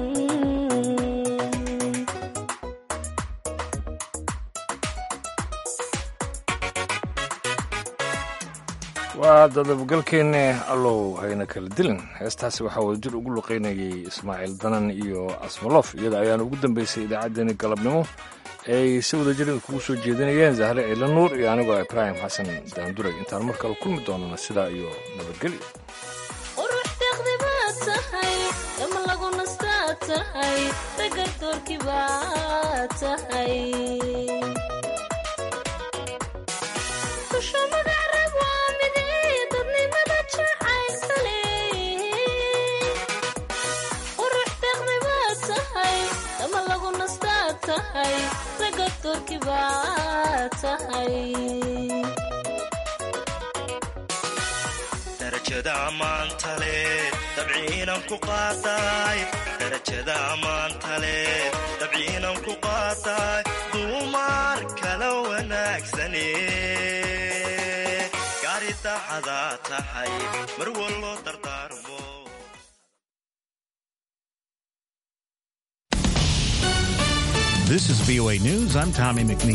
waa dadabgalkeenne allow hayna kala dilin heestaasi waxaa wadajir ugu luqaynayay ismaaciil danan iyo asmalof iyada ayaana ugu dambeysay idaacaddeenii galabnimo ay si wadajir kugu soo jeedinayeen zahre ciila nuur iyo anigoo ibraahim xasan daanduray intaan mar kale kulmi doonana sidaa iyo nabadgelyo qurux deeqdi baad tahay dama lagu nastaa tahay ragar doorki baad tahay kusha magac rag waa midee dadnimada jacaylkale qurux deeqdi baad tahay dama lagu nastaa tahay ragar doorki baad tahay darajada ammaanta leh dabciinan ku qaataay darajada ammaanta leh dabciinan ku qaataay duumar kala wanaagsane gaari dacadaa tahay mar wallo dardaarmo This is VOA News. I'm Tommy McNeil.